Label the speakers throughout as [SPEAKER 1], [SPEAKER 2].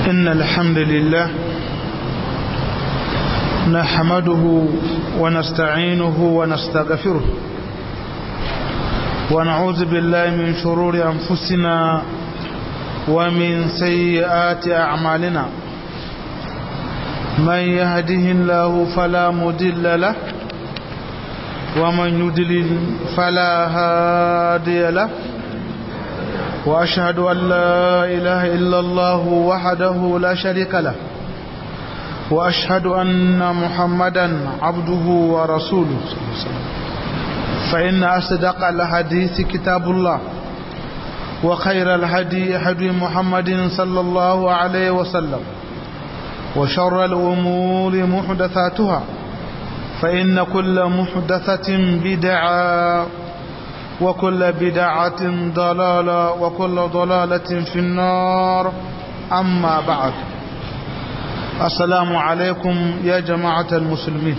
[SPEAKER 1] إن الحمد لله نحمده ونستعينه ونستغفره ونعوذ بالله من شرور أنفسنا ومن سيئات أعمالنا من يهده الله فلا مدل له ومن يدلل فلا هادي له وأشهد أن لا إله إلا الله وحده لا شريك له وأشهد أن محمدا عبده ورسوله فإن أصدق الحديث كتاب الله وخير الهدي هدي محمد صلى الله عليه وسلم وشر الأمور محدثاتها فإن كل محدثة بدعة وكل بدعة ضلالة وكل ضلالة في النار أما بعد السلام عليكم يا جماعة المسلمين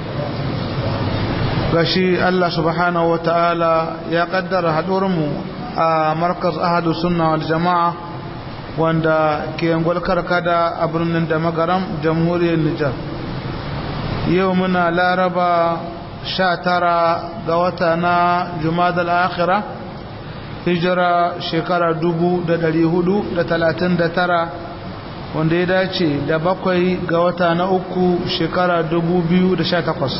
[SPEAKER 1] gashi Allah subhanahu wa ta'ala ya kaddara haɗuwarmu a markaz ahadu sunna wal jama'a wanda ke yangwal karkada a birnin da magaram jamhuriyar Nijar yau muna laraba sha tara ga wata na jumadal akhira hijira shekara dubu da dari hudu da talatin da tara wanda ya dace da bakwai ga wata na uku shekara dubu biyu da sha takwas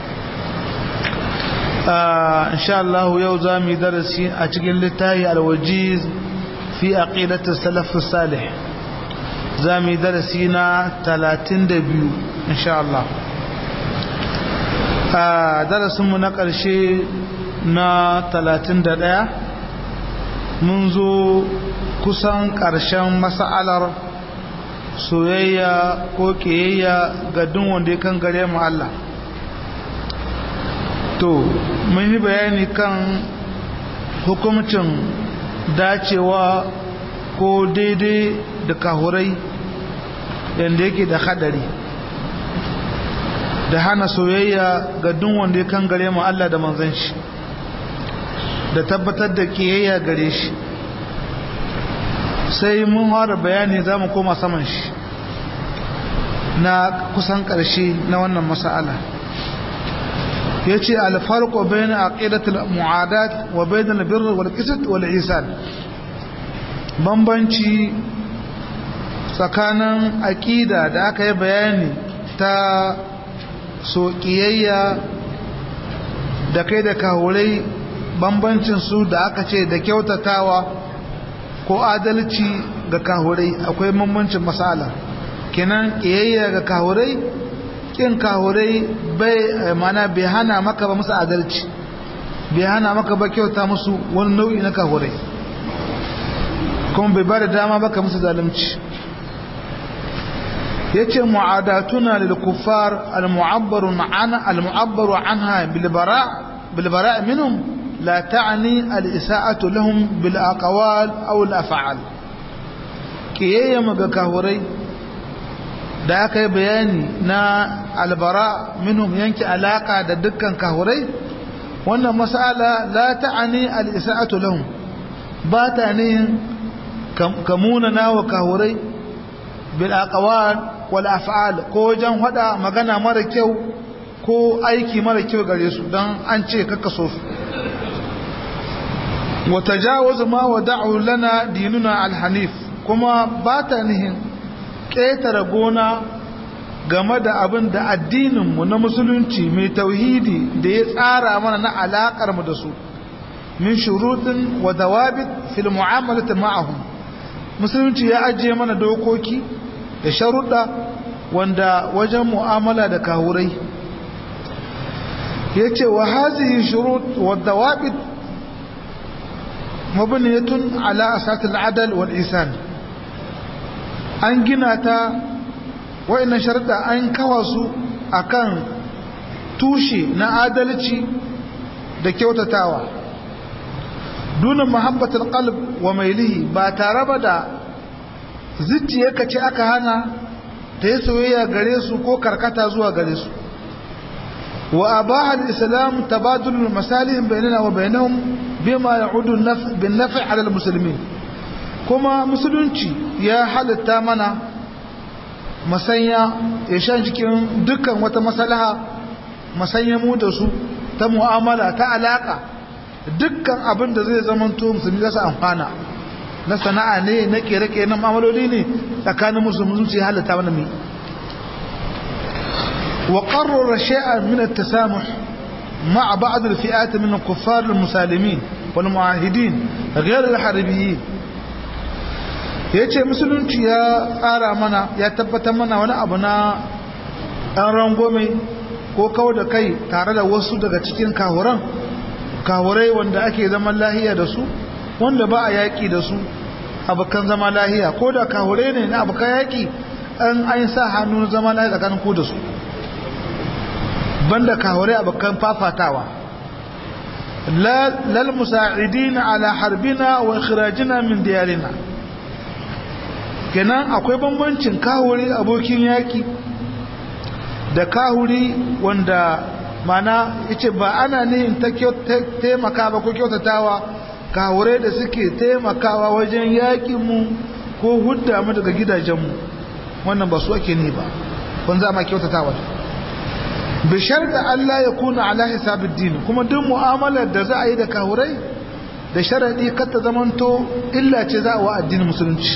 [SPEAKER 1] insha Allah yau za mu yi darasi a cikin littafi alwajiz fi aqidatus salaf salih za mu yi darasi na talatin da biyu insha Allah a darasinmu na ƙarshe na 31 mun zo kusan ƙarshen mas'alar soyayya ko ƙiyayya ga duk wanda ya kan gare mu Allah to mun yi bayani kan hukumcin dacewa ko daidai da kahurai yadda yake da hadari da hana soyayya ga duk wanda ya kan gare mu Allah da manzon shi da tabbatar da kiyayya gare shi sai mun fara bayani za mu koma saman shi na kusan ƙarshe na wannan mas'ala ya ce alfarko bayan aqidatul mu'adat wa bayan albirr wal qisd wal ihsan bambanci tsakanin aqida da aka yi bayani ta so ƙiyayya da kai da kahurai bambancin su da aka ce da kyautatawa ko adalci ga kahurai akwai bambancin masala kenan ƙiyayya ga kahurai ƙin kahurai bai mana bai hana maka ba musu adalci bai hana maka ba kyauta musu wani nau'i na kahurai kuma bai ba da dama baka musu zalunci yace mu'adatuna lil kuffar al mu'abbar an al mu'abbar anha bil bara' bil bara' minhum la ta'ni al isa'atu lahum bil aqwal aw al af'al kiyayya maga kahurai da aka yi bayani na al bara' minhum yanki alaka da dukkan kahurai wannan mas'ala la ta'ni al isa'atu lahum ba ta ne kamuna nawa kahurai bil aqwal wal af'al ko wajen hada magana mara kyau ko aiki mara kyau gare su dan an ce kaka so su wa tajawuz ma wada'u lana dinuna al hanif kuma ba ta nihin ƙetare gona game da abin da addininmu na musulunci mai tauhidi da ya tsara mana na alaƙar mu da su min shurutin wa dawabit fil mu'amalati ma'ahum musulunci ya ajiye mana dokoki da sharuɗa wanda wajen mu'amala da kawurai ya ce wa hazihi shurut wadda waɓit mabiniyatun ala asatul adal wal isan an gina ta wa'annan sharuɗa an kawa su akan tushe na adalci da kyautatawa dunan muhabbatul qalb wa mailihi ba tare ba da zuciyarka ce aka hana ta yi soyayya gare su ko karkata zuwa gare su wa abaha al-islam tabadul masalih bainana wa bainahum bima ya'udu bin naf' ala al-muslimin kuma musulunci ya halitta mana masanya ya shan cikin dukkan wata masalaha masanya mu da su ta mu'amala ta alaka dukkan abin da zai zamanto musulmi za su amfana na sana'a ne na kere-kere na mu'amaloli ne tsakanin musulmi zuci halatta wani mai wa qarrara shay'an min at-tasamuh ma'a ba'd al-fi'at min al-kuffar al-musalimin wal mu'ahidin ghayr al-harbiyyin yace musulunci ya tsara mana ya tabbatar mana wani abu na ɗan rangome ko kawo da kai tare da wasu daga cikin kahuran kahurai wanda ake zaman lahiya da su wanda ba a yaƙi da su abokan zama lahiya ko da kahurai ne na abokan yaƙi an an sa hannu zama lahiya tsakanin ku da su banda kahurai abokan fafatawa lal musa'idina ala harbina wa ikhrajina min diyarina kenan akwai bambancin kahuri abokin yaƙi da kahuri wanda mana yace ba ana nihin ta taimaka ba ko kyautatawa kahure da suke taimakawa wajen yakin mu ko hudda mu daga gidajenmu wannan ba su ake ni ba kun za ma kyautatawa bishar da Allah ya kuna ala hisabid din kuma duk mu'amalar da za a yi da kahurai da sharadi kar ta zamanto illa ce za a wa addinin musulunci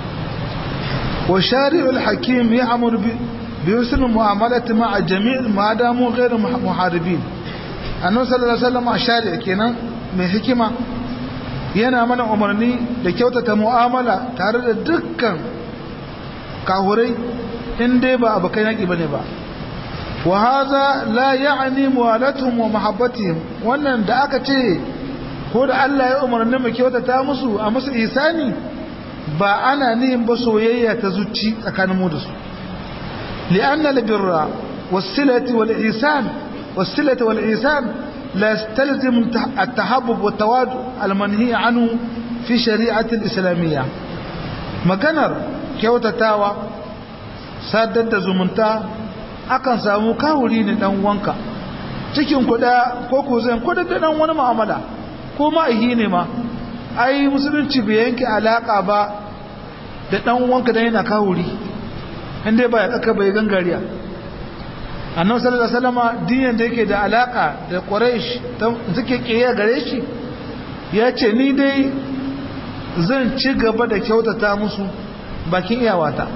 [SPEAKER 1] wa shari'ul hakim ya amuru بحسن المعاملة مع الجميع ما داموا غير محاربين annabi sallallahu alaihi wasallam a shari'a kenan mai hikima yana mana umarni da kyautata mu'amala tare da dukkan kahurai in dai ba abokan yaki bane ba wa hadha la ya'ni muwalatuhum wa mahabbatihim wannan da aka ce ko da Allah ya umarni mu kyautata musu a musu ihsani ba ana nihin ba soyayya ta zuci tsakanin mu da su لأن البر والصلة والإحسان والصلة والإحسان لا يستلزم التحبب والتواد المنهي عنه في شريعة الإسلامية maganar kyautatawa sadar da zumunta akan samu kawuri ne dan wanka cikin kuda ko ko zan kuda da dan wani mu'amala ko ma'ahi ne ma ai musulunci bai yanke alaka ba da dan wanka dan yana kawuri inda ba ya tsaka bai gangariya annabi sallallahu alaihi wasallam diyan da yake da alaka da quraish suke kiyaye gare shi ya ce ni dai zan ci gaba da kyautata musu bakin iyawata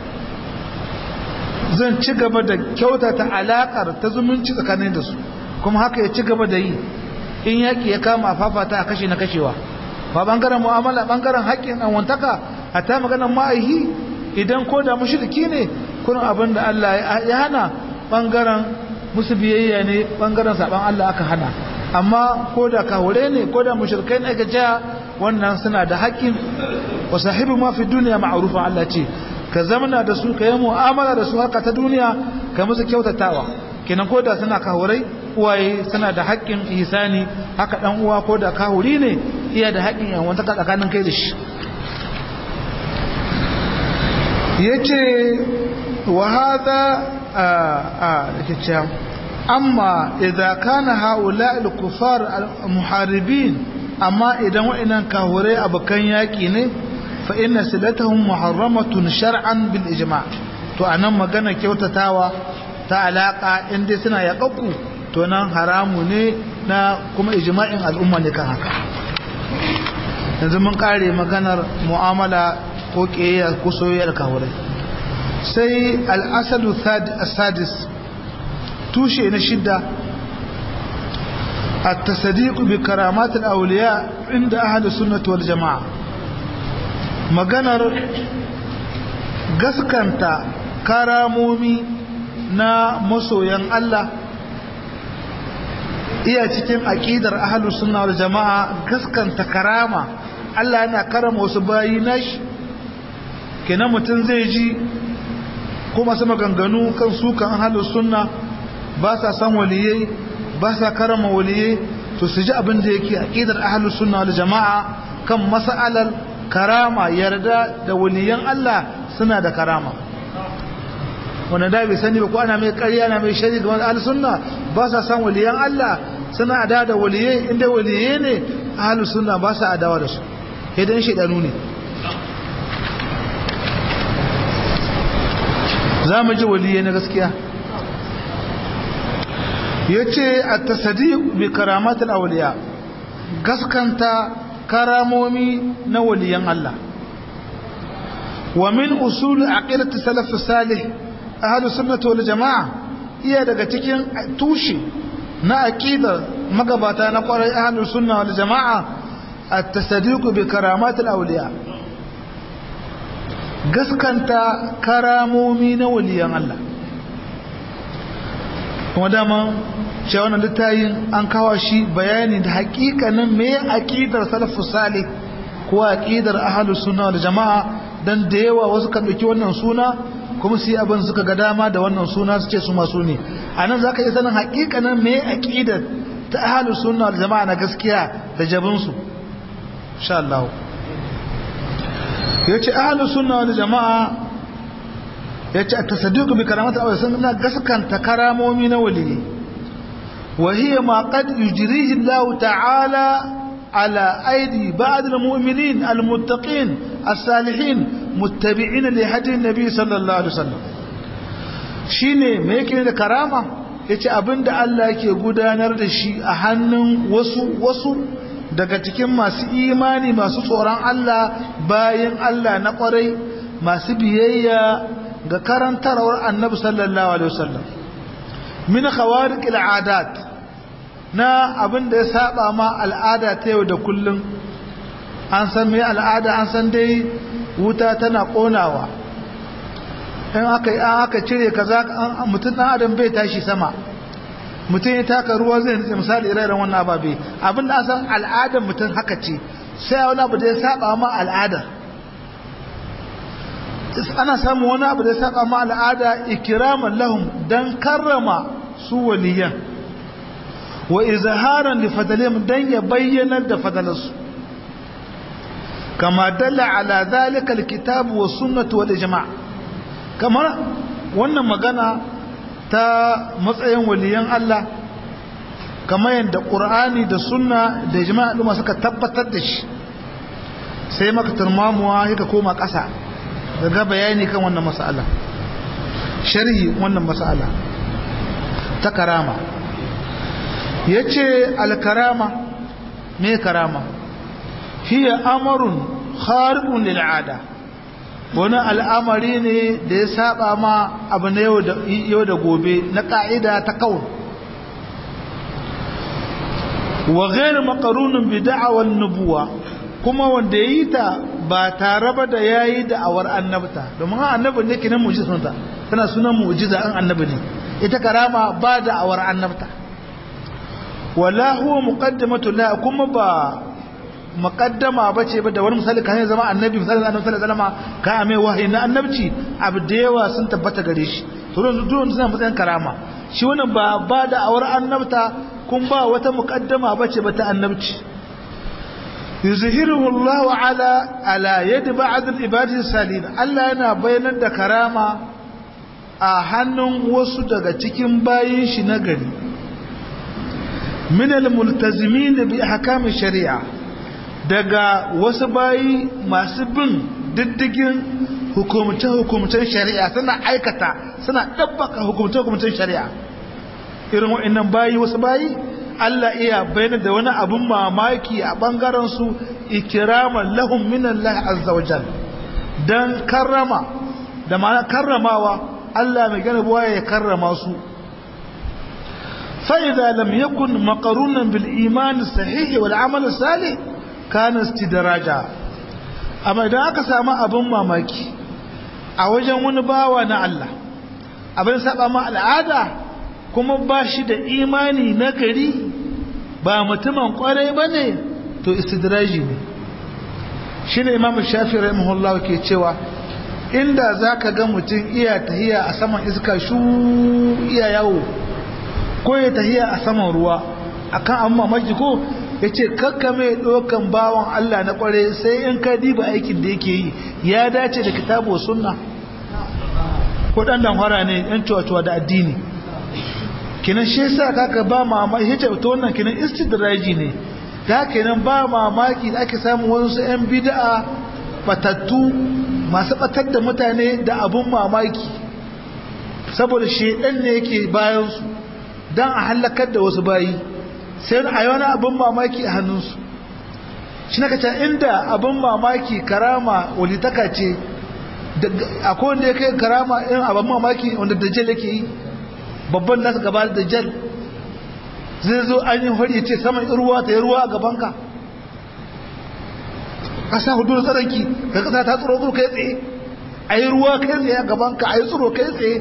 [SPEAKER 1] zan ci gaba da kyautata alakar ta zumunci tsakanin da su kuma haka ya ci gaba da yi in yaki ya kama fafata a kashe na kashewa ba bangaren mu'amala bangaren haƙƙin anwantaka a ta maganar ma'aihi idan ko da mushriki ne kurin abin da Allah ya hana bangaren musu biyayya ne bangaren saban Allah aka hana amma ko da kawure ne ko da mushrikai ne aka ja wannan suna da haƙƙin wa sahibu ma fi duniya ma'rufa Allah ce ka zamana da su ka yi mu'amala da su haka ta duniya ka musu kyautatawa kenan ko da suna kawurai uwaye suna da haƙƙin ihsani haka dan uwa ko da kawuri ne iya da haƙƙin yan wanta tsakanin kai da shi yace wa hadha a a amma idza kana haula al-kufar al-muharibin amma idan wa'annan kahurai abakan yaki ne fa inna silatahum muharramatun shar'an bil ijma' to anan magana kyautatawa ta alaka inda suna yaƙaƙu to nan haramu ne na kuma ijma'in al'umma ne kan haka yanzu mun kare maganar mu'amala ko ƙiyayya ko soyayyar kahurai sai al-asadu sadis tushe na shidda التصديق بكرامات الأولياء عند أهل السنة والجماعة maganar gaskanta karamomi na masoyan Allah iya cikin aƙidar ahlus sunna wal jama'a gaskanta karama Allah yana karama wasu bayi nashi kenan mutum zai ji kuma su maganganu kan sukan ahlus sunna ba sa san waliyai ba sa karama waliyai to su ji abin da yake aqidar ahlus sunna wal jamaa kan mas'alar karama yarda da waliyan Allah suna da karama wanda da bai sani ba ko ana mai ƙarya na mai shari ga ahlus sunna ba sa san waliyan Allah suna ada da waliyai inda waliyai ne ahlus sunna ba sa adawa da su idan shedanu ne za mu ji waliyai na gaskiya ya ce a tasadi bi karamatul auliya gaskanta karamomi na waliyan Allah wa min usul aqidati salaf salih ahlus sunnah wal jamaa iya daga cikin tushe na aqidar magabata na kwarai ahlus sunna wal jamaa at-tasdiq bi karamatil awliya gaskanta karamomi na waliyan Allah kuma dama cewa wannan littayin an kawo shi bayani da hakikanin me aqidar salafus salih ko aqidar ahlus sunna wal jamaa dan da yawa wasu kan dauki wannan suna kuma su yi abin suka ga dama da wannan suna su ce su masu ne anan zaka iya sanin hakikanin me aqidar ta ahlus sunna wal jamaa na gaskiya da jabin su insha Allah yace ahlus sunna wal jamaa yace at-tasadduq bi karamati aw sunna gaskanta karamomi na waliyi wa hiya ma qad yujrihi Allah ta'ala على أيدي بعض المؤمنين المتقين الصالحين متبعين لهدي النبي صلى الله عليه وسلم shine me yake da karama yace abinda Allah yake gudanar da shi a hannun wasu wasu daga cikin masu imani masu tsoron Allah bayan Allah na kwarai masu biyayya ga karantarwar Annabi sallallahu alaihi wasallam min khawariqil adat na abin da ya saba ma al'ada ta yau da kullum an san mai al'ada an san dai wuta tana konawa in aka yi aka cire kaza mutum ɗan adam bai tashi sama mutum ya taka ruwa zai nutse misali ire wannan ababe abin da an san al'adar mutum haka ce sai wani abu da ya saba ma al'ada ana samun wani abu da ya saba ma al'ada ikiraman lahum dan karrama su waliyan wa izharan li fadalihim dan ya bayyanar da fadalarsu kama dalla ala zalika alkitab wa sunnah wal ijma' kamar wannan magana ta matsayin waliyan Allah kamar yadda qur'ani da sunna da ijma' duma suka tabbatar da shi sai maka turmamuwa yaka koma ƙasa daga bayani kan wannan mas'ala sharhi wannan mas'ala ta karama ya ce alkarama me karama hiya amarun kharibun lil'ada wani al'amari ne da ya saba ma abu na yau da gobe na ka'ida ta kawun wa gairu makarunin bida'awar nubuwa kuma wanda ya yi ta ba tare ba da ya yi da'awar annabta domin annabi ne kinan mu'jizunta tana sunan mu'jiza an annabi ne ita karama ba da'awar annabta wala huwa muqaddamatu la kuma ba muqaddama bace ba da wani misali kan zama annabi misali annabi sallallahu alaihi wasallam ka ame wahayi na annabci abu da yawa sun tabbata gare shi to don duk suna matsayin karama shi wannan ba ba da awar annabta kun ba wata muqaddama bace ba ta annabci yuzhiruhu Allah ala ala yad ba'd al-ibadi salin Allah yana bayanar da karama a hannun wasu daga cikin bayin shi na gari min al-multazimin bi ahkam shari'a daga wasu bayi masu bin diddigin hukumce-hukumcen shari'a suna aikata suna ɗabbaka hukumce-hukumcen shari'a irin wa'annan bayi wasu bayi Allah iya bayyana da wani abun mamaki a ɓangaren su ikiraman lahum minallahi azza wajal dan karrama da ma'ana karramawa Allah mai gane buwa ya karrama su فإذا لم يكن مقرونا بالإيمان الصحيح والعمل الصالح كان استدراجا أما إذا أكسى ما أبن ماماكي أوجه ونباوة الله abin saba ma al'ada kuma ba shi da imani na gari ba mutumin kwarai ba ne to istidraji ne shi ne imam shafi rahimahullah ke cewa inda za ka ga mutum iya tahiya a saman iska shu iya yawo ko ya tahiya a saman ruwa akan an mamaki ko ya ce kakka mai ɗaukan bawan Allah na ƙware sai in ka diba aikin da yake yi ya dace da kitabu sunna ko ɗan damfara ne yan cuwa da addini kinan shi yasa kaka ba mamaki ya ce ta wannan kinan istidraji ne da kenan ba mamaki da ake samun wasu yan bid'a batattu masu batar da mutane da abun mamaki saboda shedan ne yake bayansu don a hallakar da wasu bayi sai a yi wani abin mamaki a hannunsu shi na kaca inda abin mamaki karama walitaka ce akwai wanda ya kai karama irin abin mamaki wanda dajjal yake yi babban nasu gaba da dajjal zai zo an yi hori ce saman ruwa ta yi ruwa a gabanka ƙasa hudu da tsaranki ga ƙasa ta tsoro tsoro kai tsaye a yi ruwa kai tsaye a gabanka a yi tsoro kai tsaye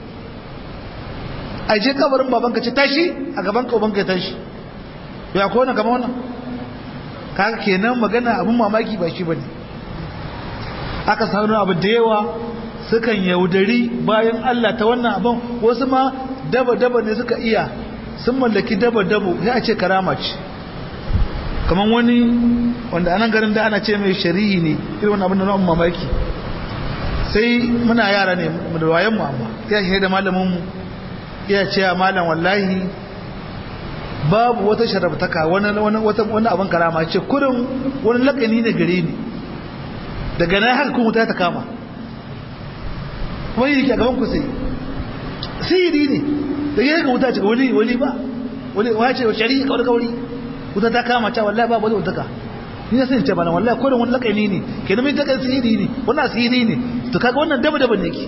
[SPEAKER 1] a je kabarin babanka ce tashi a gabanka ubanka ya tashi ya ko wani gama wannan kaga kenan magana abin mamaki ba shi bane aka samu abu da yawa sukan yaudari bayan Allah ta wannan abin wasu ma daba-daba ne suka iya sun mallaki daba-dabo sai a ce karama ce kamar wani wanda anan garin da ana ce mai shari'i ne irin wani abin da na'un mamaki sai muna yara ne da wayan mu amma ya shi da malamin mu ya ce malam wallahi babu wata sharabtaka wani wani abin karama ce kurin wani lakani ne gare ni daga nan haka kuma ta kama kuma yi yake a gaban ku sai sihiri ne da yi haka wuta ce wani wani ba wani wace shari'i kawai kawai wuta ta kama ta wallahi babu wani wutaka ni na sani ce bana wallahi kurin wani lakani ne ke nan mai ta sihiri ne wannan sihiri ne to kaga wannan daba daba ne yake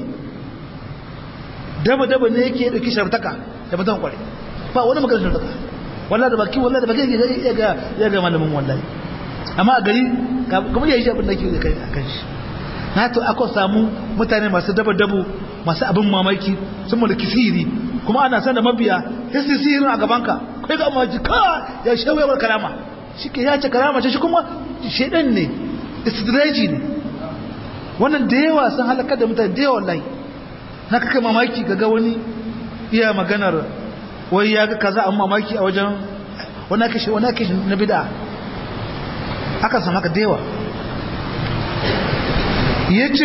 [SPEAKER 1] daba daba ne yake dauki sharabtaka da mutan kware ba wani magana sharabtaka wallahi da baki wallahi da baki ya ga ya ga malamin wallahi amma a gari kamar yayi abin da ke kai akan shi na to aka samu mutane masu daba dabo masu abin mamaki sun mulki sihiri kuma ana san da mabiya sai sihirin a gaban ka kai ga amma ka ya shawo ya karama shike ya ce karama ce shi kuma shedan ne istidraji ne wannan da yawa sun halaka da mutane da yawa wallahi na kaka mamaki ga wani iya maganar wai ya ga kaza an mamaki a wajen wani ake wani ake na bid'a aka samu haka dewa yace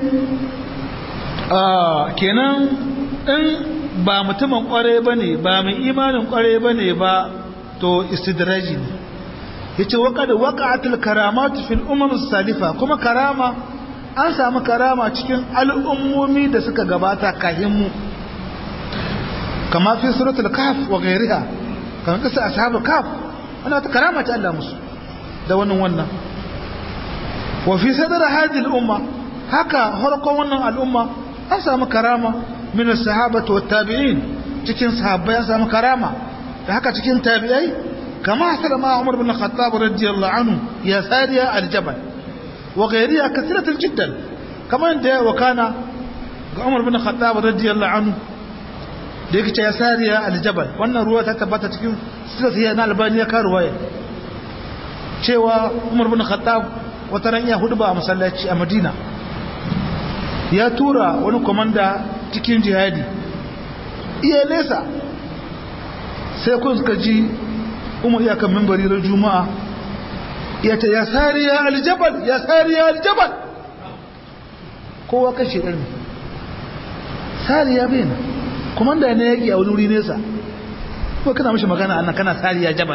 [SPEAKER 1] kenan in ba mutumin kware bane ba mai imanin kware bane ba to istidraji ne yace waqad waqa'atul karamat fil umam salifa kuma karama an samu karama cikin al'ummomi da suka gabata kahin mu kama fi suratul kahf wa ghayriha kan kisa ashabul kahf ana ta karama ta Allah musu da wannan wannan wa fi sadr hadhihi al-umma haka harkon wannan al'umma an samu karama min as-sahabati wat tabi'in cikin sahabbai an samu karama da haka cikin tabi'ai kama hasala ma Umar bin Khattab radiyallahu anhu ya sariya al-jabal wa ghayriha kathiratan jiddan kama inda wa kana ga Umar bin Khattab radiyallahu anhu da yake ce ya sariya aljabal wannan ruwa ta tabbata cikin sirriya na albani ya karuwa ya cewa umar bin khattab wata ran iya hudu ba a masallaci a madina ya tura wani komanda cikin jihadi iya nesa sai kun suka ji umar iya kan mimbari ran juma'a ya ta ya sariya aljabal ya sariya aljabal kowa kashe ɗan sariya bai na kuma da ne yaki a wani wuri nesa ko kana mishi magana annan kana sariya jabal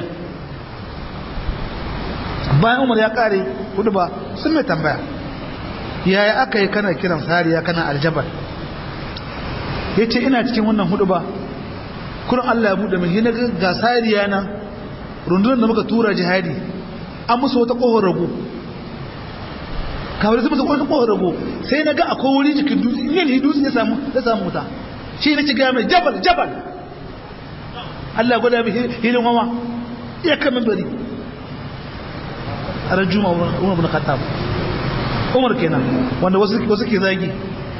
[SPEAKER 1] bayan umar ya kare hudu ba sun mai tambaya yaya aka yi kana kiran sariya kana aljabal ya ce ina cikin wannan hudu ba kurin allah ya buɗe mai hina ga sariya nan rundunar da muka tura jihadi an musu wata ƙohon rago kawai su musu wata ƙohon rago sai na ga akwai wuri jikin dutse in yi dutse ya samu wuta shi ne shiga mai jabal jabal Allah gwada mai hilin wawa iya kamin bari a ran juma umar bin khattab umar kenan wanda wasu ke zagi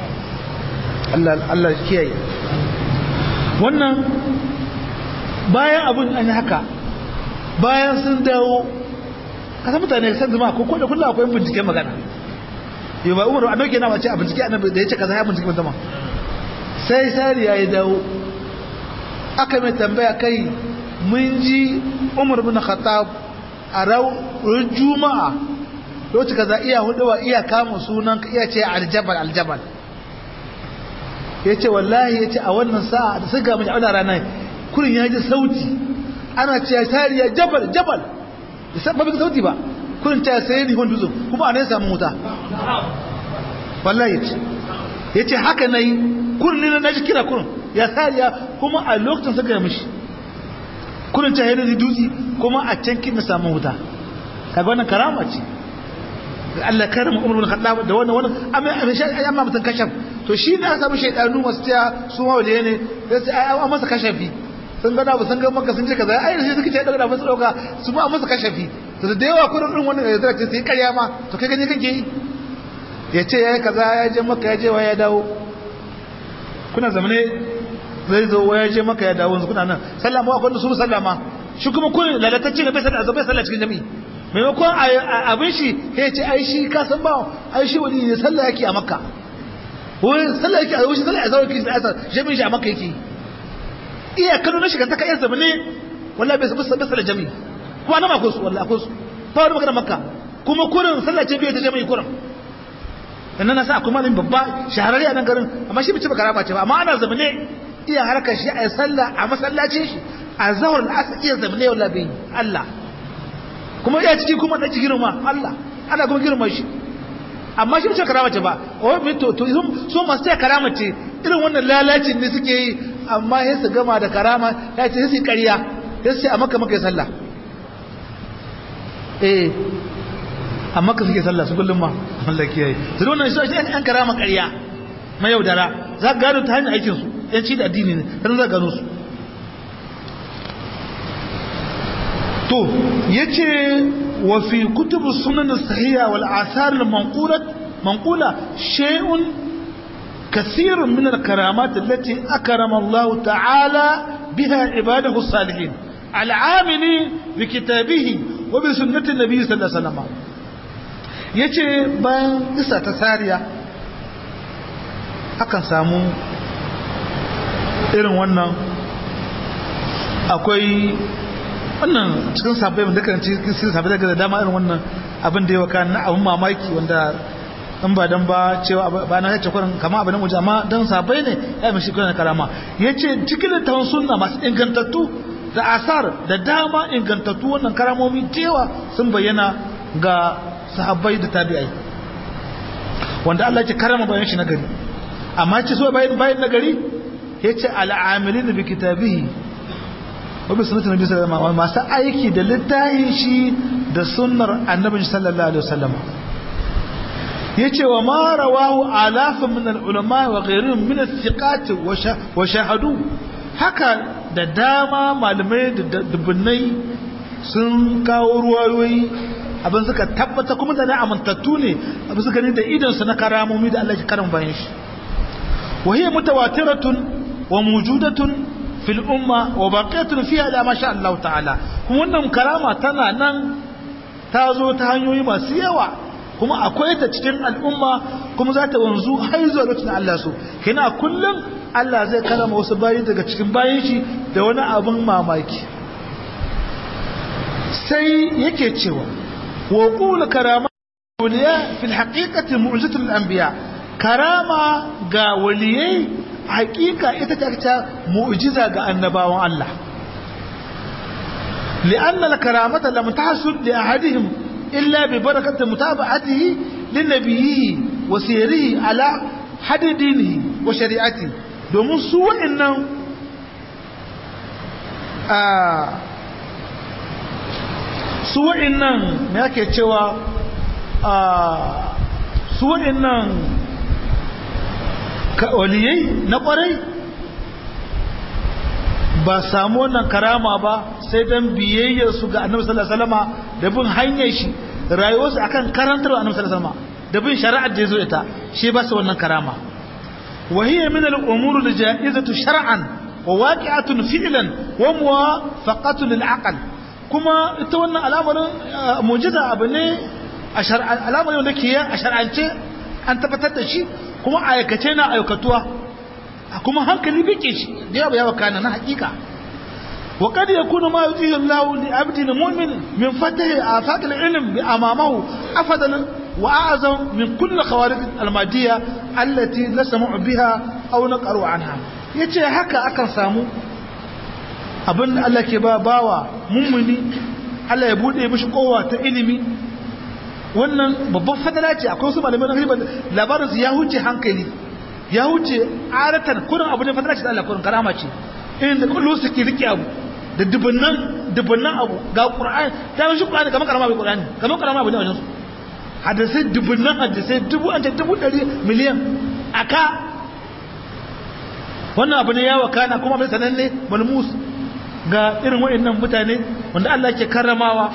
[SPEAKER 1] Allah kiyaye wannan bayan abin an yi haka bayan sun dawo kasa mutane san zama ko da kullum akwai binciken magana yau ba umar a nauke na wace a bincike annabi da ya ce kaza ya bincike musamman sai sariya ya dawo aka mai tambaya kai mun ji umar bin khattab a ran juma'a lokaci kaza iya huduwa iya kama sunan iya ce aljabal aljabal ya ce wallahi ya ce a wannan sa'a da suka mace auna ranar kurin ya ji sauti ana ce sariya jabal jabal da san babin sauti ba kurin ta sai ni wani dutsen kuma a ne samu wuta wallahi ya ce yace haka nayi kurni na naji kira kurun ya sariya kuma a lokacin suka yi mishi kurin ta hayar dutse kuma a can kin na samu wuta kaga wannan karama ce Allah karama Umar bin Khattab da wannan wannan amma amma mutan kashaf to shi ne aka samu shaydanu masu taya su ma waliye ne sai sai ai an masa kashafi sun ga ba sun ga maka sun ce kaza ai sai suka ce daga ba su dauka su ma masa kashafi to da yawa kurin din wannan da zai sai karya ma to kai gani kake yi ya ce yayi kaza ya je maka ya je wa ya dawo kuna zamane zai zo waya je maka ya dawo kuna nan sallama akwai da su sallama shi kuma kun lalatacce ne bai sallah bai sallah cikin jami'i maimakon abin shi ya ce ai shi ka san ba ai shi wani ne sallah yake a makka wani sallah yake a wani sallah a zawar kirista asar jami'in shi a makka yake iya kano na shiga ta kayan zama ne walla bai bai sallah jami'i kuma na akwai su walla akwai su ba wani magana makka kuma kurin sallah ce bai ta jami'i kurin sannan na sa akwai malamin babba shahararri a nan garin amma shi bai ce ba karama ce ba amma ana zama ne iya harkar shi a sallah a masallacin shi a zawar al'asa iya zamane yau labi Allah kuma iya ciki kuma ɗan girma Allah ana kuma girma shi amma shi mace karama ce ba o mai to to so masu ce karama ce irin wannan lalacin ne suke yi amma ya su gama da karama ya ce su ƙarya ya ce a maka maka sallah eh amma ka suke sallah su kullum ma Allah kiyaye su da wannan shi an karama ƙarya mai yaudara za ka gano ta hanyar aikinsu yanci da addini ne har za gano su to yace wa fi kutubu sunan sahiha wal athar al manqulat manqula shay'un كثير من الكرامات التي أكرم الله تعالى بها عباده الصالحين العاملين بكتابه وبسنة النبي صلى الله عليه وسلم yace bayan isa ta sariya akan samu irin wannan akwai wannan cikin sabai wanda kan cikin sabai daga da dama irin wannan abin da ya waka na abin mamaki wanda in ba dan ba cewa ba na yace kurin kama abin waje amma dan sabai ne ya mishi kurin karama yace cikin littafin sunna masu ingantattu da asar da dama ingantattu wannan karamomi cewa sun bayyana ga sahabbai da tabi'ai wanda Allah ya karama bayan shi na gari amma ce so bayan bayan na gari yace al'amilin bi kitabihi wabi sunnatu nabi sallallahu alaihi wasallam masu aiki da littafin shi da sunnar annabi sallallahu alaihi wasallam yace wa ma rawahu alafun min al-ulama wa ghayrihim min al-thiqat wa shahadu haka da dama malamai da dubbunai sun kawo ruwayoyi abin suka tabbata kuma da na amintattu ne abin suka ne da idan su na karamomi da Allah ya karama bayan shi wa hiya mutawatiratun wa mawjudatun fil umma wa baqiyatun fiha la ma sha Allah ta'ala kuma wannan karama tana nan ta zo ta hanyoyi masu yawa kuma akwai ta cikin al'umma kuma za ta wanzu har zuwa lokacin Allah so kina kullum Allah zai karama wasu bayi daga cikin bayin shi da wani abin mamaki sai yake cewa wa qul karama awliya fil haqiqati mu'jizatul anbiya karama ga waliyai hakika ita ta ta mu'jiza ga annabawan Allah لأن الكرامة لم تحصل لأحدهم إلا ببركة متابعته لنبيه وسيره على حد دينه وشريعته domin su waɗannan su waɗannan me yake cewa su waɗannan waliyai na ƙwarai ba samu wannan karama ba sai don biyayyarsu ga annabi sallallahu alaihi wasallam da bin hanyar shi rayuwarsu akan karantar annabi sallallahu alaihi wasallam da bin shari'ar da yazo ita shi ba su wannan karama wa hiya min al-umur al-ja'izatu shar'an wa waqi'atun fi'lan wa muwafaqatu lil aql kuma ita wannan al'amarin mu'jiza abu ne a shar'an al'amarin wanda ke a shar'ance an tabbatar da shi kuma aikace na aikatuwa kuma hankali bike shi da yawa yawa kana na hakika wa kad yakunu ma yuti Allah li abdi mu'min min fatahi afaq al-ilm bi amamahu afadan wa a'zam min kulli khawarij al-madiyya allati nasma'u biha aw naqru anha yace haka akan samu abin da Allah ke ba bawa mummuni Allah ya bude mishi kowa ta ilimi wannan babban fadala ce akwai wasu malamai na labarin su ya huce hankali ya wuce aratan kurin abu ne fadara ce da Allah kurin karama ce irin da kullu suke rike abu da dubunnan dubunnan abu ga qur'ani ta shi qur'ani kamar karama bai qur'ani kamar karama bai wajen su hadisai dubunnan hadisai dubu an ta dubu dari miliyan aka wannan abu ne ya wakana kuma bai sananne malmus ga irin waɗannan mutane wanda Allah ke karramawa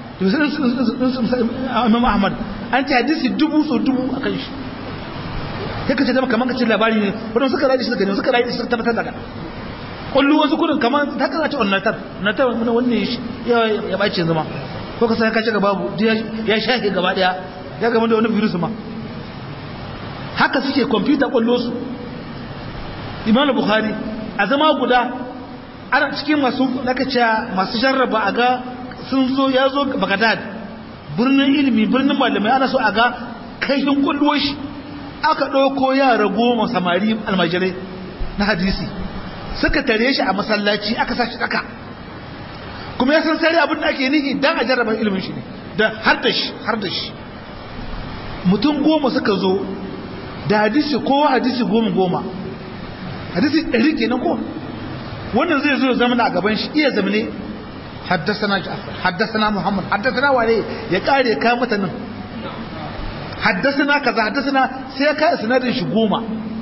[SPEAKER 1] Imam Ahmad an ce hadisi dubu so dubu a kan shi sai ka ce zama kamar ka ce labari ne wadanda suka rayu shi suka ne suka rayu shi suka tabbatar daga kullu wasu kudin kamar ta kaza ce onnatar onnatar wani wanne shi ya bace zama ko ka sai ka ce ga babu ya shafe gaba daya ya gama da wani virus ma haka suke kwamfuta kwallo su imam bukhari a zama guda ana cikin masu nakaciya masu jarraba a ga sun zo ya zo bagadad birnin ilimi birnin malamai ana so a ga kaifin kwallo shi aka ɗauko yara goma samari almajirai na hadisi suka tare shi a masallaci aka sa shi ɗaka kuma ya san sari abin da ake nihi don a jarraba ilimin shi ne da har da shi har da shi mutum goma suka zo da hadisi kowa hadisi goma goma hadisi ɗari kenan ko wannan zai zo zama a gaban shi iya zamane haddasana Ja'far haddasana Muhammad haddasana wane ya kare ka mata nan haddasana kaza haddasana sai ka isnadin shi goma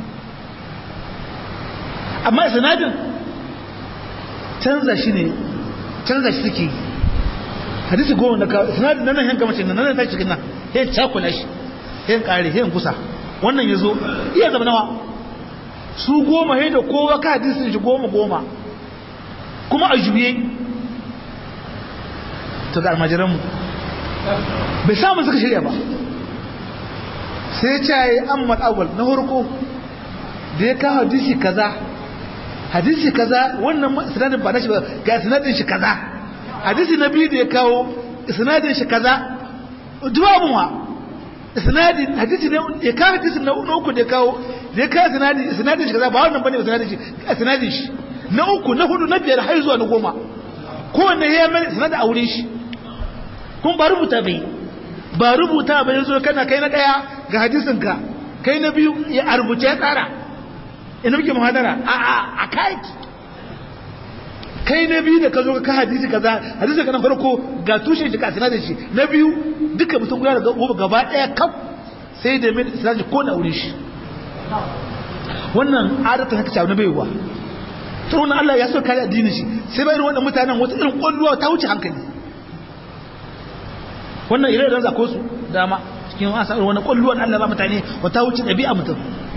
[SPEAKER 1] amma isnadin canza shi ne canza shi suke hadisi goma da ka isnadin nan yanka mace nan nan ta cikin nan yan cakula shi yan kare yan kusa wannan yazo iya zama nawa su goma he da kowa ka hadisin shi goma goma kuma a juye to ga almajiranmu bai samun suka shirya ba sai ce ya yi ammal awal na harko da ya kawo hadisi kaza hadisi kaza wannan sinadin ba na shi ba ga sinadin shi kaza hadisi na biyu da ya kawo sinadin shi kaza duwabun wa sinadin hadisi ne ya kawo hadisi na uku da ya kawo da ya kawo sinadin sinadin shi kaza ba wannan bane sinadin shi sinadin shi na uku na hudu na biyar har zuwa na goma kowanne ya mai sinadin a wurin shi kun ba rubuta bai ba rubuta bai yanzu kana kai na daya ga hadisin ka kai na biyu ya a rubuce ya tsara ina muke muhadara a a a kai kai na biyu da ka zo ka hadisi kaza hadisin ka na farko ga tushen shi ka sinadin shi na biyu duka mutum guda da gaba daya kaf sai da mai sinadin ko na wurin shi wannan adatan haka shafi na baiwa ta wannan Allah ya so kare addinin shi sai bayan wannan mutanen wata irin kwalluwa ta wuce hankali wannan ire da zako su dama cikin wasa wani kwalluwan Allah ba mutane wata wuce ɗabi'a mutum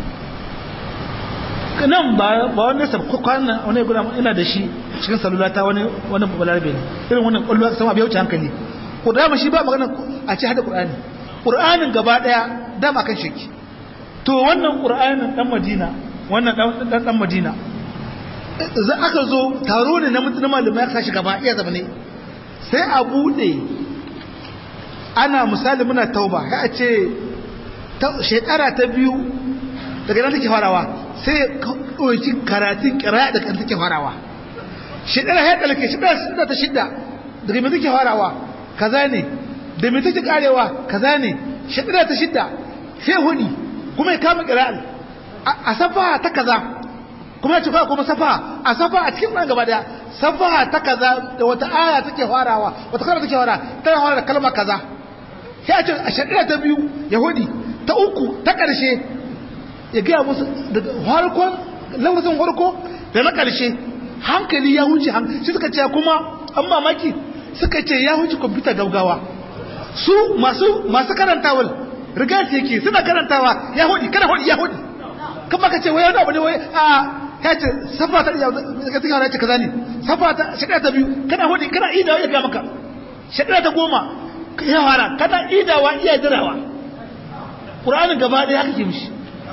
[SPEAKER 1] nan ba ba wani sab kwana wani guda ina da shi cikin salula ta wani wani balarabe ne irin wannan kwalluwa sama bai wuce hankali ko dama shi ba magana a ce hada qur'ani qur'anin gaba daya dama kan shirki to wannan qur'anin dan madina wannan dan dan madina za aka zo taro ne na mutum malamai aka shi gaba iya zama ne sai a bude ana misali muna tauba ya a ce shekara ta biyu daga nan take farawa sai ɗauki karatun kira da kan take farawa shekara ya ɗalake shekara ta shidda daga mai take farawa kaza ne da mai take karewa kaza ne shekara ta shidda sai hudi kuma ya kama kira'al a safa ta kaza kuma ya ci kuma safa a safa a cikin nan gaba daya safa ta kaza da wata aya take farawa wata kalma take fara tana fara da kalma kaza sai a ce a shekara ta biyu yahudi ta uku ta ƙarshe ya gaya musu daga harkon lafazin harko da na ƙarshe hankali ya wuce hankali shi suka ce kuma an mamaki suka ce ya wuce kwamfuta gaugawa su masu masu karantawal riga ce yake suna karantawa ya hudi kana hudi ya hudi kuma ka ce wai wani abu ne wai a ya ce safa ta iya ka tuka wani ce kaza ne safa ta shekara ta biyu kana hudi kana idawa ya ga maka shekara ta goma ya fara kana idawa iya jirawa ƙuranin gaba ɗaya haka ke mishi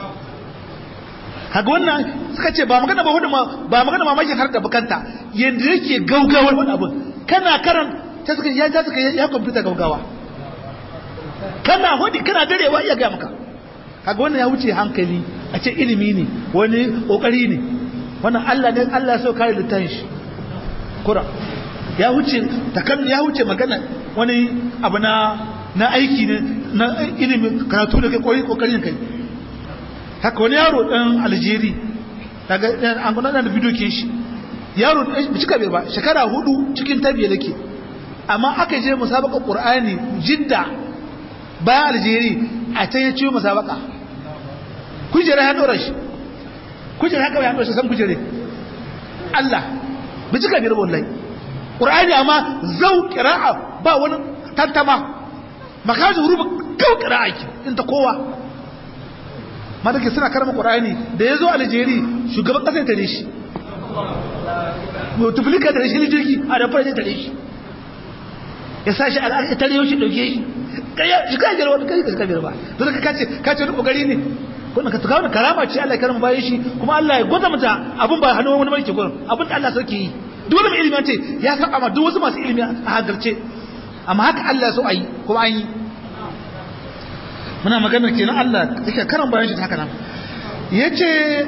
[SPEAKER 1] haka wannan suka ce ba magana ba hudu ba magana mamakin har da bukanta yadda yake gaugawar wani abin kana karan ta suka ya ta suka ya kwamfuta gaugawa kana hudu kana darewa iya gaya maka haka wannan ya wuce hankali a ce ilimi ne wani kokari ne wannan Allah ne Allah so kare littafin shi kura ya wuce takan ya wuce magana wani abu na na aiki ne na ilimin karatu da kai koyi kokarin kai haka wani yaro ɗan aljeri daga an gudanar da bidokin shi yaro ɗan cika bai ba shekara hudu cikin tabiya nake amma aka je musabaka qur'ani jidda bayan aljeri a can ya ciwo musabaka kujera ya dora shi kujera haka ya dora shi san kujere Allah bi cika biyar wallahi qur'ani amma zau qira'a ba wani tantama makaji hurufa kau qira'a ki in ta kowa madake suna karama qur'ani da yazo aljeri shugaban kasar tare shi mutuflika da shi jirgi a da fara tare shi ya sashi al'ada tare yau shi dauke shi kaya shi kai garwa kai ka kabir ba to ka kace kace duk kokari ne kun ka tukawo karama ce Allah ya karama bayan shi kuma Allah ya gwada mata abun ba hannu wani barke gurin abun da Allah sarki yi duk wani mai ilimi ce ya san amma duk wasu masu ilimi a hagarce amma haka Allah ya so ayi kuma an yi muna magana kenan Allah yake karan bayan shi ta haka nan yace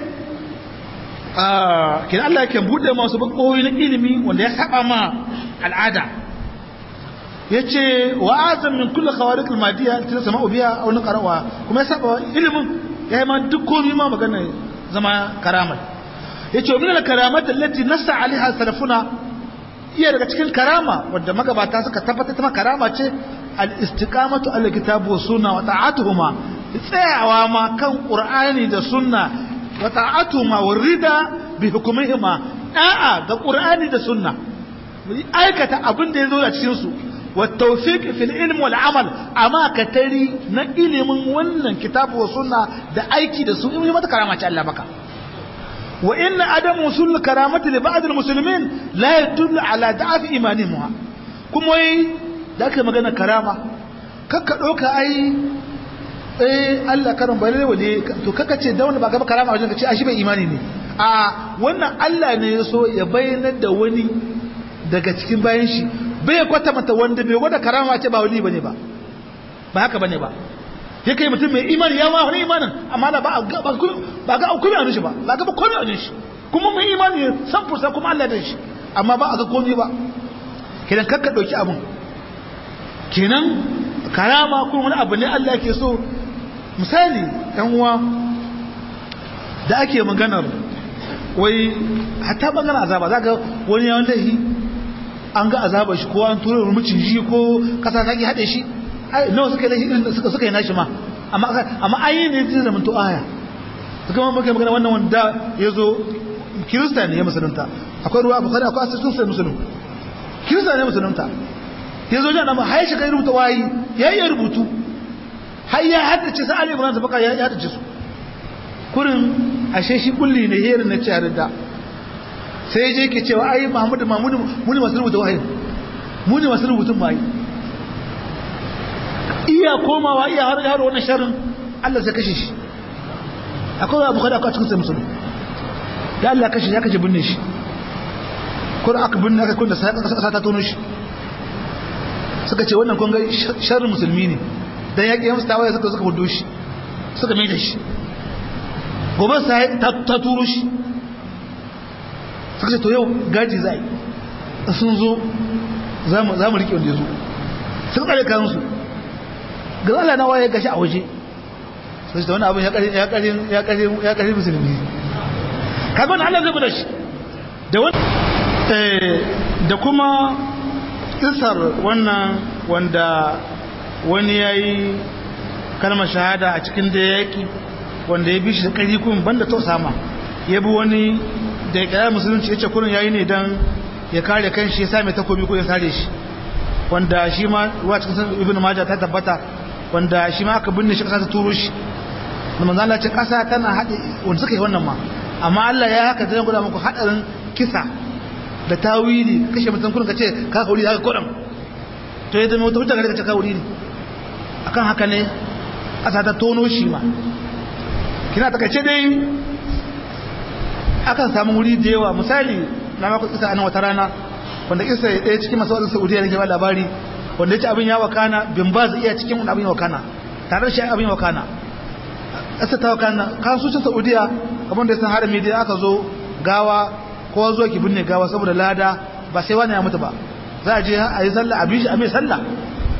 [SPEAKER 1] ah kenan Allah yake bude masu bakoyi na ilimi wanda ya saba ma al'ada yace wa azam min kulli khawariq al-madiyya tana sama'u biya aw naqrawa kuma ya saba ilimin ya yi ma duk komai ma magana zama karamar yace min al-karamat allati nassa alaiha salafuna iya daga cikin karama wadda magabata suka tabbatar ta karama ce al-istiqamatu ala kitabi wa sunna wa ta'atuhuma tsayawa ma kan qur'ani da sunna wa ta'atuhuma wa rida bi hukumihima a'a ga qur'ani da sunna aikata abin da ya zo a cikin su والتوفيق في العلم والعمل اما كتري na ilimin wannan kitabu wa sunna da aiki da su in mata karama ce Allah baka wa in adam usul karamati li ba'd almuslimin la yadullu ala da'af imanihim kuma wai da kai magana karama kakka doka ai eh Allah karam bare wale to kakka ce da wanda ba ga karama wajen ka ce a shi bai imani ne a wannan Allah ne ya so ya bayyana da wani daga cikin bayan shi bai kwata mata wanda bai gwada karama ce ba wali bane ba ba haka bane ba ya kai mutum mai imani ya ma wani imanin amma da ba ba ga komai a shi ba ba ga komai a shi kuma mai imani san fursa kuma Allah da shi amma ba a ga komai ba kenan kakka dauki abun kenan karama kuma wani abu ne Allah ke so misali yan uwa da ake maganar wai hatta bangaren azaba zaka wani yawan lahi an ga azabar shi ko an tura rumicin shi ko kasa ta ki haɗe shi nawa suka yi irin suka suka yi nashi ma amma amma ayi ne zai zama to aya suka ma muke magana wannan wanda ya zo kirista ne ya musulunta akwai ruwa bukhari akwai asirin sai musulun kirista ne musulunta ya zo jana ma har shi kai rubuta wayi ya yi rubutu har ya haddace sa ali ibrahim baka ya haddace su kurin ashe shi kulli ne herin na ciyar da sai je ke cewa ai Muhammadu Mahmudu muni masu rubuta wahayi muni masu rubutun wahayi iya komawa iya har yaro wannan sharrin Allah sai kashe shi akwai abu kada akwai cikin sai musulmi da Allah kashe ya kashe binne shi ko aka binne aka kunda sai kasa ta tono shi suka ce wannan kun ga sharrin musulmi ne dan yaki ya mustawa suka suka hudo shi suka mai da shi gobe sai ta turo shi suka ce to yau gaji za yi sun zo za mu riƙe wanda ya zo sun ƙare kansu ga Allah na waye gashi a waje sai ta wani abin ya ƙari musulmi kaga wani Allah zai guda shi da wani da kuma isar wannan wanda wani ya yi kalmar shahada a cikin da yaƙi wanda ya bi shi da ƙari kuma banda to sama ya bi wani da ya kira musulunci ya ce kurin yayi ne don ya kare kan shi ya same takobi ko ya sare shi wanda shi ma ruwa cikin sun ibn majah ta tabbata wanda shi ma aka binne shi kasa ta turo shi da manzo Allah ce kasa tana hade wanda suka yi wannan ma amma Allah ya haka zai guda muku hadarin kisa da tawili kashe mutum kurin ka ce ka kauri haka kurin to ya zama wata hujja ka ce ka kauri ne akan haka ne kasa ta tono shi ma kina takaice dai akan samu wuri da yawa misali na maka kisa a nan wata rana wanda kisa ya ɗaya cikin masu wadansu saudiya ne ke ba labari wanda ya ce abin ya wakana bin ba zai iya cikin wani abin ya wakana tare da shi abin ya wakana ƙasa ta wakana kan su cin saudiya kamar da sun harami da aka zo gawa kowa zo ki binne gawa saboda lada ba sai wani ya mutu ba za a je a yi sallah a bishi a mai sallah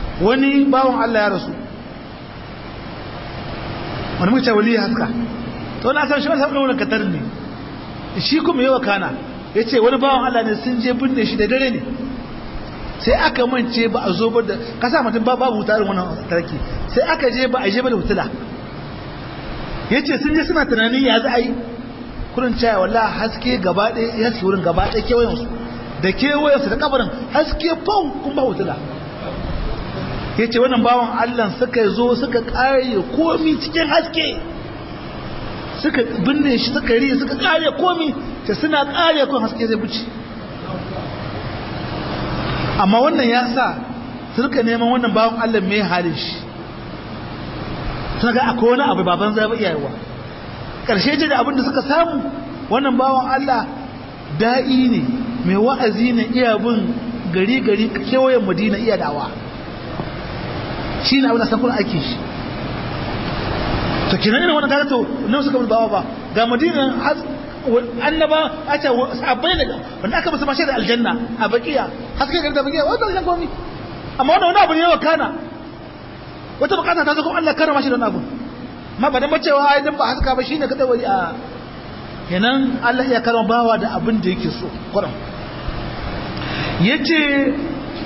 [SPEAKER 1] wani bawan allah ya rasu wani muka ce wali haska to na san shi ba san wannan katar ne shi kuma yawa kana yace wani bawan Allah ne sun je binne shi da dare ne sai aka mance ba a zo ba da kasa mutum ba babu tarin wannan tarki sai aka je ba a je ba da hutula yace sun je suna tunanin ya za a yi kurin caya wallahi haske gaba ɗaya ya haske wurin gaba ɗaya kewayen su da kewayen su da kabarin haske fau kun ba hutula yace wannan bawan Allah suka zo suka kare komi cikin haske suka binne shi suka riye suka kare komi ta suna kare kun haske zai buci amma wannan ya sa suka neman wannan bawan Allah mai halin shi suna ga akwai wani abu baban zai ba iyayewa ƙarshe ce da abin da suka samu wannan bawan Allah da'i ne mai wa'azi ne iya bin gari gari kewayen madina iya dawa shi ne abin da sakuna ake shi to kinan irin wannan kaga to nan suka bin bawa ba ga madina annaba a ce sabai daga wanda aka musu mashi da aljanna a bakiya haske gari da bakiya wanda zan komi amma wannan wani abu ne wa kana wata bukata ta zo kuma Allah karama shi da wani abu ma ba dan bacewa ai dan ba haska ba shine kada wali a kenan Allah ya karama bawa da abin da yake so kuran yace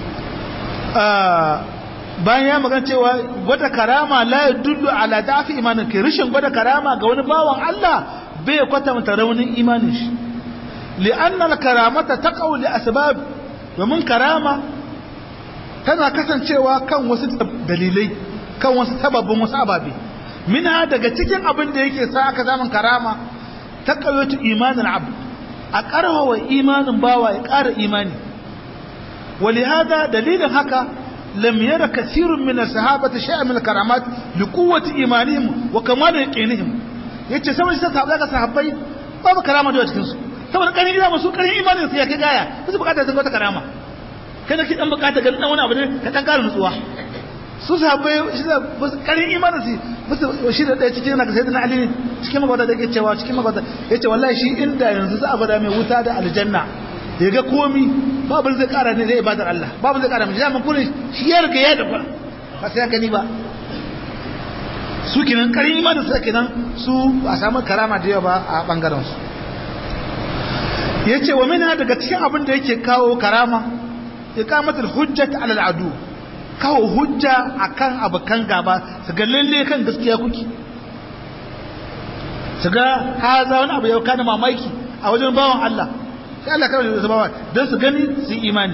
[SPEAKER 1] bayan ya magana cewa gwada karama la yadullu ala dafi imanin ke rishin gwada karama ga wani bawan Allah bai kwatanta raunin imanin shi li'anna al-karamata taqaw li asbab domin karama tana kasancewa kan wasu dalilai kan wasu sababin wasu ababe minha daga cikin abin da yake sa aka zaman karama taqawatu imanin abd a karhawa imanin bawa ya ƙara imani ولهذا دليل هكا لم ير كثير من الصحابة شيئا من الكرامات لقوة إيمانهم وكمال يقينهم yace saboda sai sahabbai ga sahabbai babu karama da cikin su saboda kanin ina musu kanin imanin su ya kai gaya su bukata sun wata karama kada ki dan bukata ga dan wani abu ne ka dan ƙara nutsuwa su sahabbai shi da kanin imanin su musu shi da ɗaya cikin naka sayyidina ali cikin magwada da yake cewa cikin magwada yace wallahi shi inda yanzu za a bada mai wuta da aljanna ya ga komi babu zai kara ne zai ibadar Allah babu zai kara mai zaman kullum shi ya riga ya dafa ba sai haka ni ba su kenan karin imanin su kenan su a samu karama da yawa ba a bangaren su yace wa minha daga cikin abin da yake kawo karama iqamatul hujjat ala al'adu kawo hujja akan abukan gaba su ga lalle kan gaskiya kuke su ga haza wani abu yau kana mamaki a wajen bawan Allah sai Allah kawai da sabawa don su gani su yi imani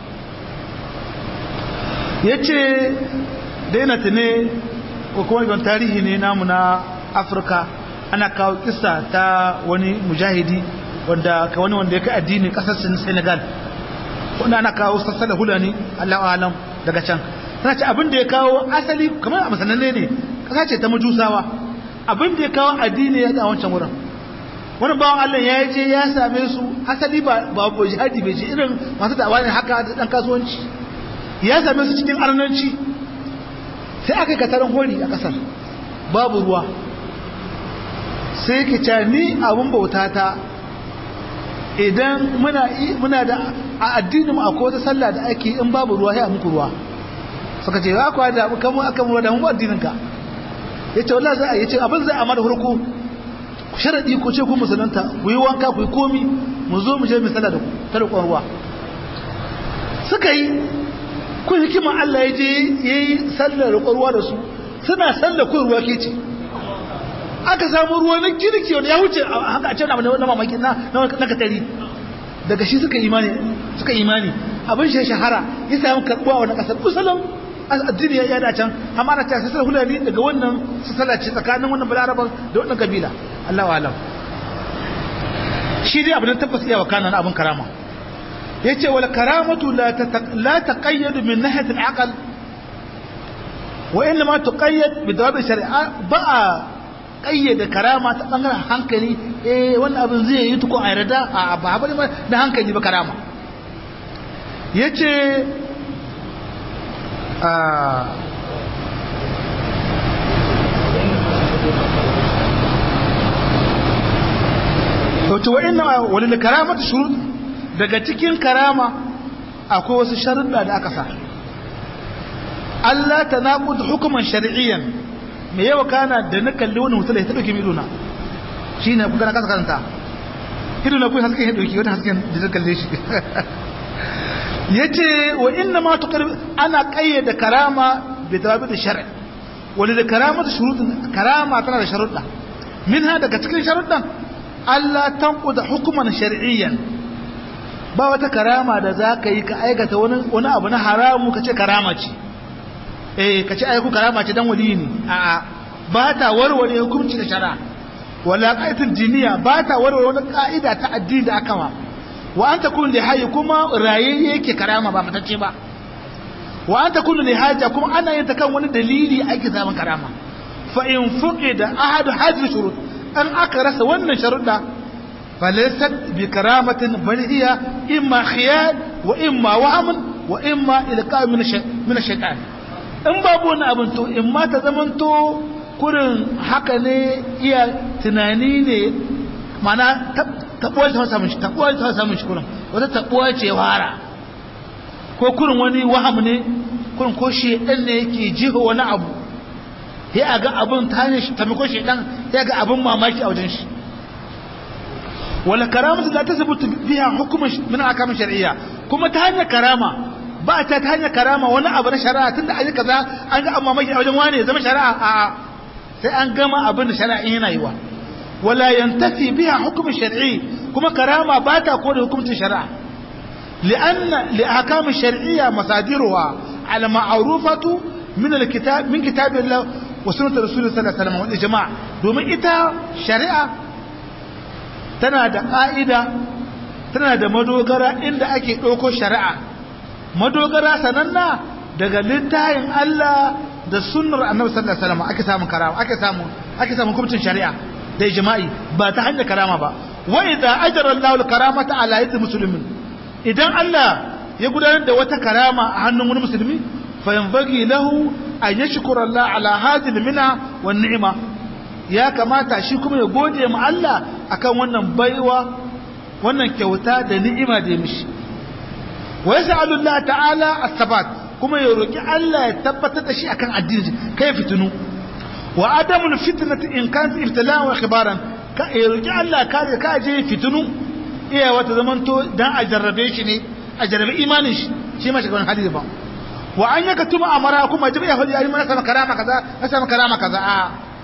[SPEAKER 1] ya ce daina ta ne ko kuma ibon tarihi ne namu na afirka ana kawo kisa ta wani mujahidi wanda ka wani wanda ya kai addini kasar senegal wanda ana kawo sassa da hulani allah alam daga can sana ce abin da ya kawo asali kamar a masananne ne kasa ce ta majusawa abin da ya kawo addini ya a wancan wurin wani bawan Allah ya je ya same su asali ba babu jihadi bai ce irin masu da'awa ne haka da dan kasuwanci ya same su cikin arnanci sai aka katarin hori a kasar babu ruwa sai ki ce ni abun bauta ta idan muna muna da a addinin mu akwai wata sallah da ake in babu ruwa sai a muku ruwa suka ce ya kwa da kamu aka mu da mu addinin ka yace wallahi za a yace abin zai amma da hurku sharadi ko ce ku musulunta ku yi wanka ku yi komi mu zo mu je mu sallah da ku ta da ruwa suka yi kun hikima Allah ya je yayi sallar ruwa da su suna sallar ku ruwa ke ce aka samu ruwa na kirki wanda ya wuce haka a ce na na mamaki na na katari daga shi suka imani suka imani abin shi shahara ya samu karbuwa wannan kasar musulun addini ya da can amma ana ta sai hulani daga wannan sallah ce tsakanin wannan balaraban da wannan kabila Allahu alam shi dai abin da tabbas iya wakana na abin karama yace wal karamatu la la taqayyad min nahiyat al aql wa inma tuqayyad bi dawab shari'a ba kayyade karama ta bangaren hankali eh wannan abin zai yi tuko a yarda a ba ba da hankali ba karama yace wato wa'in wani karamata shurut daga cikin karama akwai wasu sharuɗa da aka sa Allah ta naƙudu hukuman shari'iyyan mai yawa kana da na kalli wani mutum da ya taɓa kimi idona shine kuka na kasa karanta ido na kuwa hasken ya dauki wata hasken da zai kalle shi yace wa inna ma tuqarrib ana qayyada karama bi tawabi da shar'i wani da karamatu shurutun karama tana da sharuɗa minha daga cikin sharuɗan Allah tanquda hukuman shar'iyyan ba wata karama da za ka yi ka aikata wani abu na haramu ka ce karama ce eh ka ce aiku karama ce dan wali ne a'a ba ta warware hukunci da shari'a wala qa'idatul diniya ba ta warware wani ka'ida ta addini da aka ma wa an takun li hayy kuma raye yake karama ba matacce ba wa an takun li haja kuma ana yin ta kan wani dalili ake zaman karama fa in fuqida ahad hadhihi shurut an aka rasa wannan sharuɗa فليست بكرامة بل هي إما خيال وإما وهم وإما إلقاء من من الشيطان in babu wani abin to in ma ta zamanto kurin haka ne iya tunani ne mana tabuwa ta samun shi tabuwa ta samun shi kurin wata tabuwa ce wara ko kurin wani waham ne kurin ko shi dan ne yake jiho wani abu ya ga abin ta hanyar shi tamiko shi dan ya ga abin mamaki a wajen shi wala karamatu la tasbutu biha hukmun min ahkam shar'iyya kuma ta hanyar karama ba ta ta hanyar karama wani abu na shari'a tunda an yi kaza an ga amma mai a wajen wani zama shari'a a sai an gama abin da shari'a yana yi wa wala yantafi biha hukmun shar'i kuma karama ba ta kore hukuncin shari'a لأن لأحكام الشرعية مصادرها على معروفة من الكتاب من كتاب الله وسنة رسول صلى الله عليه وسلم والإجماع دوما إتا شريعة tana da ƙa'ida tana da madogara inda ake ɗauko shari'a madogara sananna daga littayin Allah da sunnar annabi sallallahu alaihi wasallam ake samun karama ake samu ake samun hukuncin shari'a da ijma'i ba ta hanyar karama ba wa idza ajra Allahu al-karamata ala yadi muslimin idan Allah ya gudanar da wata karama a hannun wani musulmi fa yanbaghi lahu an yashkura Allah ala hadhihi al-mina wan ni'ma ya kamata shi kuma ya gode ma Allah akan wannan baiwa wannan kyauta da ni'ima da ya mishi wa yas'alu Allah ta'ala as-sabat kuma ya roki Allah ya tabbatar da shi akan addini kai fitinu wa adamul fitnati in kan ibtila'an wa khibaran ka ya roki Allah ka ka je fitinu iya wata zamanto dan a jarrabe shi ne a jarrabe imanin shi shi ma shiga wani hali ba wa an yaka tuma amara kuma jibi ya hadi ayi mana sama karama kaza na sama karama kaza a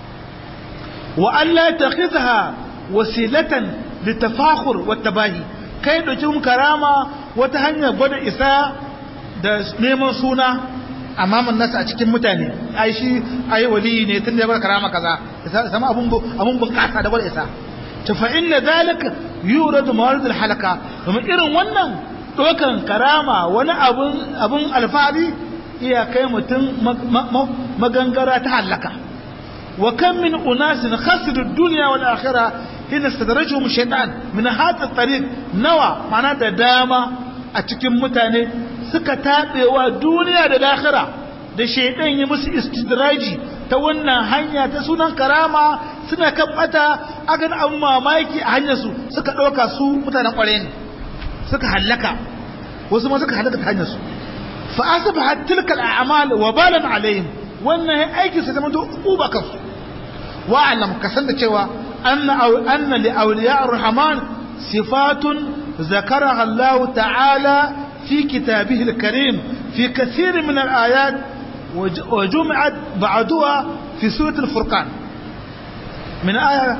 [SPEAKER 1] وألا يتخذها وسيلة للتفاخر والتباهي kai ɗauki mun karama wata hanyar gwada isa da neman suna a maman nasa a cikin mutane ai shi ai wali ne tun da ya bar karama kaza sama abun abun bunƙasa da gwada isa ta fa inna zalika yuradu mawarid al halaka domin irin wannan dokan karama wani abun abun alfahari iya kai mutum magangara ta halaka وكم من أناس خسروا الدنيا والآخرة حين استدرجهم الشيطان من هذا الطريق نوى معناه داما أتكم متاني سكتات ودنيا والآخرة da shaidan ya musu istidraji ta wannan hanya ta sunan karama suna kabbata akan an mamaki a hanyar su suka ɗauka su mutanen ƙware ne suka hallaka wasu ma suka hallaka ta hanyar su fa asbahat tilka al'amal wa balan alaihim wannan aikin sa zama to uba kansu wa'alam ka san da cewa anna anna li awliya ar-rahman sifatun zakaraha Allah ta'ala fi kitabihi al-karim fi kathir min al-ayat wa jumi'at ba'daha fi surah al-furqan min aya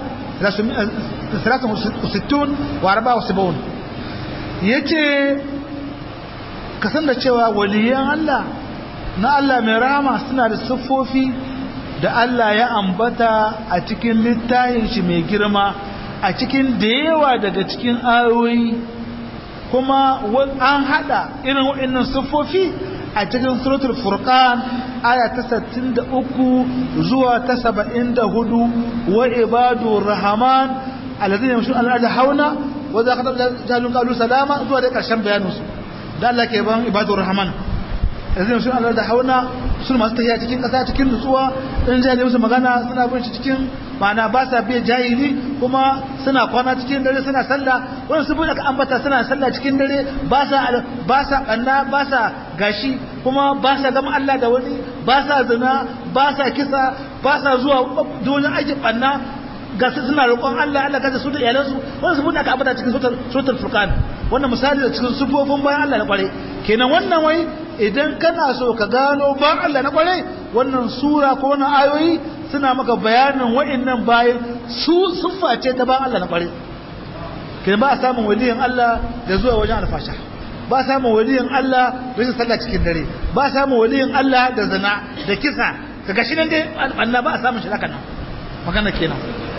[SPEAKER 1] 63 wa 74 yace ka san da cewa waliyan Allah na Allah mai rahama suna da siffofi da Allah ya ambata a cikin littafin shi mai girma a cikin da yawa daga cikin ayoyi kuma an hada irin waɗannan siffofi a cikin suratul furqan aya ta 63 zuwa ta 74 wa ibadur rahman alladhina yamshuna al-ardi hauna wa idha khatabahum jahlun qalu salama zuwa da karshen bayaninsu da Allah ke ban ibadur rahman yanzu sun Allah da hauna sun masu tafiya cikin ƙasa cikin nutsuwa in jahili musu magana suna bin shi cikin ma'ana ba sa biya jahili kuma suna kwana cikin dare suna sallah wani su bude ka ambata suna sallah cikin dare ba sa ba sa kanna ba sa gashi kuma ba sa gama Allah da wani ba sa zina ba sa kisa ba sa zuwa donin aikin banna ga su suna roƙon Allah Allah kaza su da iyalansu wannan su aka ambata cikin suratul suratul furqan wannan misali da cikin sufofin bayan Allah na kware kenan wannan wai idan kana so ka gano bayan Allah na kware wannan sura ko wannan ayoyi suna maka bayanin wa'annan bayan su siffa ce ta bayan Allah na kware kenan ba a samun waliyin Allah da zuwa wajen alfasha ba a samun waliyin Allah rashin sallah cikin dare ba a samun waliyin Allah da zina da kisa ka gashi nan dai Allah ba a samun shi haka nan magana kenan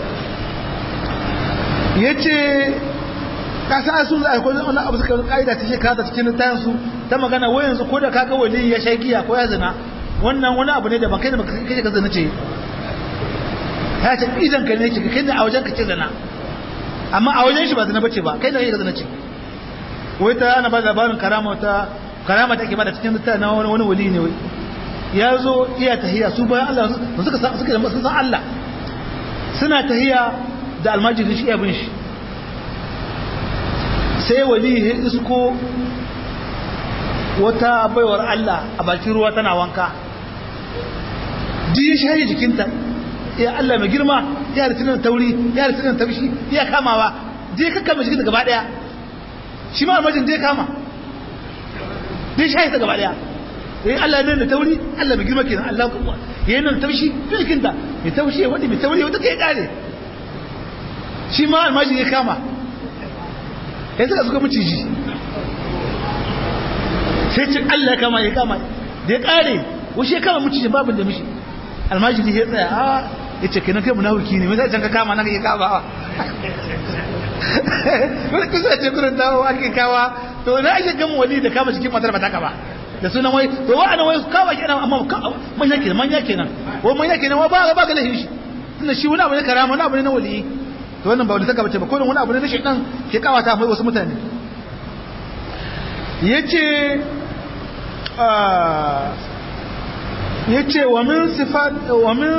[SPEAKER 1] yace ka sa su za ko wani abu suka kaida ta shekara ta cikin tayan su ta magana wai yanzu ko da kaga waliyi ya sha giya ko ya zina wannan wani abu ne da ban kai da kai ka zina ce ya ce idan ka ne ce kai da a wajen ka ce zina amma a wajen shi ba zina bace ba kai da kai ka zina ce wai ta ana ba labarin karama ta karama take bada cikin ta na wani wani wali ne wai ya zo iya tahiya su bayan Allah suka suka da sun san Allah suna tahiya da almajiri shi abin shi sai wali ya isko wata baiwar Allah a bakin ruwa tana wanka ji shayi jikinta ya Allah mai girma ya ritinan tauri ya ritinan taushi ya kamawa je kakkama jikinta gaba daya shi ma almajin zai kama zai shayi ta gaba daya yayin Allah ya nuna tauri Allah mai girma kenan Allah kuma yayin nuna taushi jikin ta mai taushi ya wadi mai tauri wata kai kare shi ma almajin ya kama yayin suka suka miciji sai ce Allah ya kama ya kama da ya kare wasu ya kama miciji babu da mishi almajin ya tsaya a ya ce kenan kai munafiki ne me zai can ka kama nan ya kama wani kusa ce kurin dawo ake kawa to na ake gama wali da kama cikin matar ba ta kaba da sunan wai to wa'ana wai kawa kenan amma manya kenan manya kenan wai manya kenan wa ba ba ga lahin shi tunda shi wani abu ne karama wani abu ne na wali to wannan ba wani saka bace ba ko wani abu ne na shaytan ke kawata mai wasu mutane yace yace wa min sifat wa min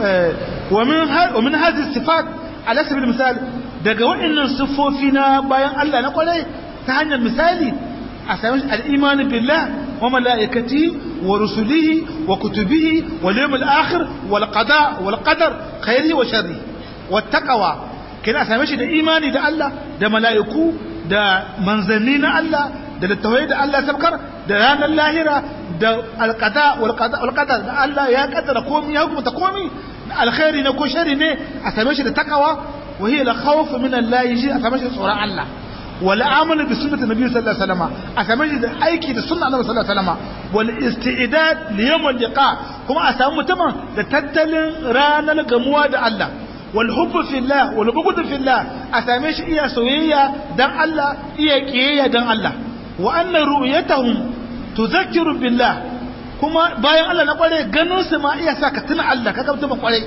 [SPEAKER 1] wa min wa min hadhihi sifat ala sabil misal daga waɗannan siffofi na bayan Allah na kwarai ta hanyar misali a sami al'imani billah wa mala'ikati wa rusulihi wa kutubihi wa limul akhir wal qada wal qadar khairi wa sharri wa taqwa kina same shi da imani da Allah da mala'iku da manzanni na Allah da littawai da Allah sabkar da ranar lahira da alqada wal qada wal qadar da Allah ya kaddara komai ya hukunta komai alkhairi ne ko sharri ne a same shi da taqwa وهي الخوف من الله يجي أسمش صورة الله والعمل بسنة النبي صلى الله عليه وسلم أسمش أيكي بسنة النبي صلى الله عليه وسلم والاستعداد ليوم اللقاء كما أسمى تمام لتتل رانا لقموة الله والحب في الله والبغض في الله أسمش إيا سوية دان الله إيا كيية دان الله وأن رؤيتهم تذكر بالله كما باين الله نقول جنوس ما إيا ساكتنا الله كما تبقى عليه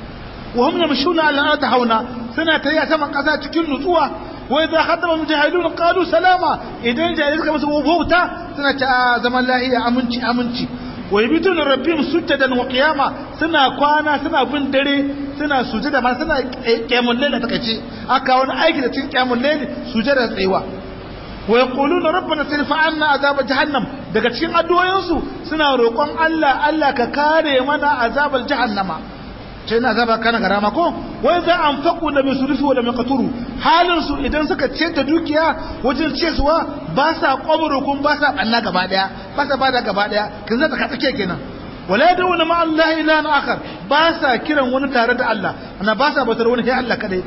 [SPEAKER 1] وهم يمشون على الأرض هونا suna ta yi a saman ƙasa cikin nutsuwa wai za a haɗa mujahidun ƙalu salama idan jahilai suka musu wauta suna ta zaman lahiya aminci aminci wai bitun rabbim sujjadan wa qiyama suna kwana suna bin dare suna sujada ma suna qiyamul layl ta kace aka wani aiki da cikin qiyamul layl sujada tsayuwa wa yaquluna rabbana sirfa anna azab jahannam daga cikin addu'o'insu suna roƙon Allah Allah ka kare mana azabal jahannama sai na zaba kana garama ko wai za an faku da mai surufi wa da mai katuru halin su idan suka ce ta dukiya wajen cesuwa ba sa kwamuro kun ba sa banna gaba daya ba sa bada gaba daya kin zata ka tsake kenan wala yad'una ma Allah ila akhar ba sa kiran wani tare da Allah ana ba sa bautar wani sai Allah kadai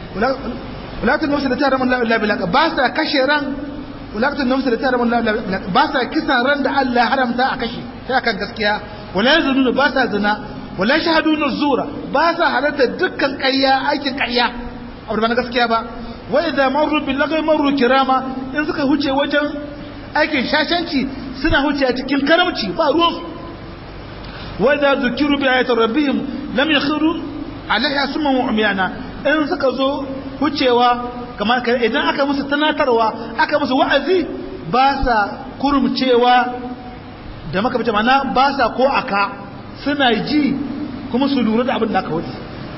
[SPEAKER 1] wala tun nafsu da ta ramun la ilaha ba sa kashe ran wala tun nafsu da ta ramun la ilaha ba sa kisan ran da Allah haramta a kashe sai akan gaskiya wala yazununa ba sa zina wala shahaduna zura ba sa halatta dukkan ƙarya aikin ƙarya abu ba na gaskiya ba wa idza marru bil laghi marru kirama in suka huce wajen aikin shashanci suna huce a cikin karamci ba ruwan wa idza zukiru bi ayati rabbihim lam yakhiru alaiha summan wa umyana in suka zo hucewa kamar idan aka musu tanatarwa aka musu wa'azi ba sa kurumcewa da maka bace mana ba sa ko aka suna ji kuma su lura da abin da aka wuce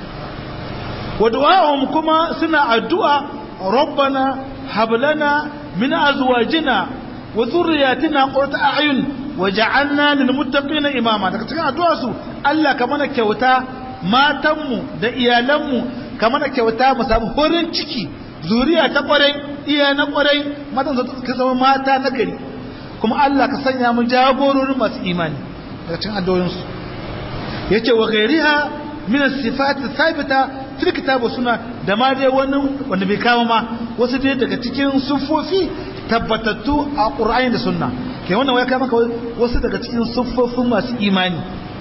[SPEAKER 1] wa du'a'um kuma suna addu'a rabbana hab lana min azwajina wa dhurriyyatina qurrata a'yun waj'alna lil muttaqina imama daga cikin addu'a su Allah ka mana kyauta matanmu da iyalanmu kamar da kyauta mu samu horin ciki zuriya ta kwarai iya na kwarai matan su zama mata na gari kuma Allah ka sanya mu jagororin masu imani daga cikin addu'o'insu yace wa ghairiha min as-sifat thabita fil kitab wa sunna da ma dai wani wanda bai kawo ma wasu dai daga cikin sufofi tabbatattu a Qur'ani da sunna ke wannan waya maka wasu daga cikin sufofin masu imani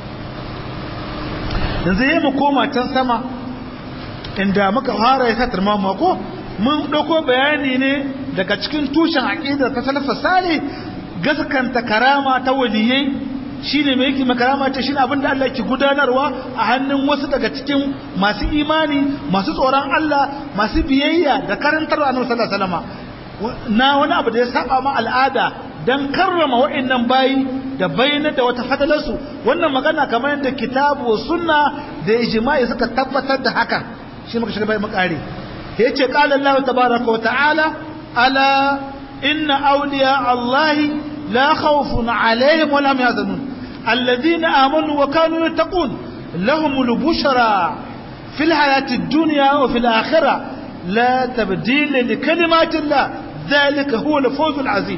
[SPEAKER 1] yanzu yayi mu koma can sama inda muka fara ya satar mamu ko mun dauko bayani ne daga cikin tushen aqida ta salafa salih gaskanta karama ta waliyai shine mai yake makarama ce shine abinda Allah ke gudanarwa a hannun wasu daga cikin masu imani masu tsoron Allah masu biyayya da karantarwa annabi sallallahu alaihi wasallam na wani abu da ya saba ma al'ada dan karrama wa'annan bayi da bayyana da wata fadalarsu wannan magana kamar yadda kitabu sunna da ijma'i suka tabbatar da haka shi muka shiga bai makare yace qala Allah tabaaraka wa ta'ala ala inna awliya Allah la khawfun alaihim wa lam yahzanun الذين آمنوا وكانوا يتقون لهم البشرى في الحياة الدنيا وفي الآخرة لا تبديل لكلمات الله ذلك هو الفوز العظيم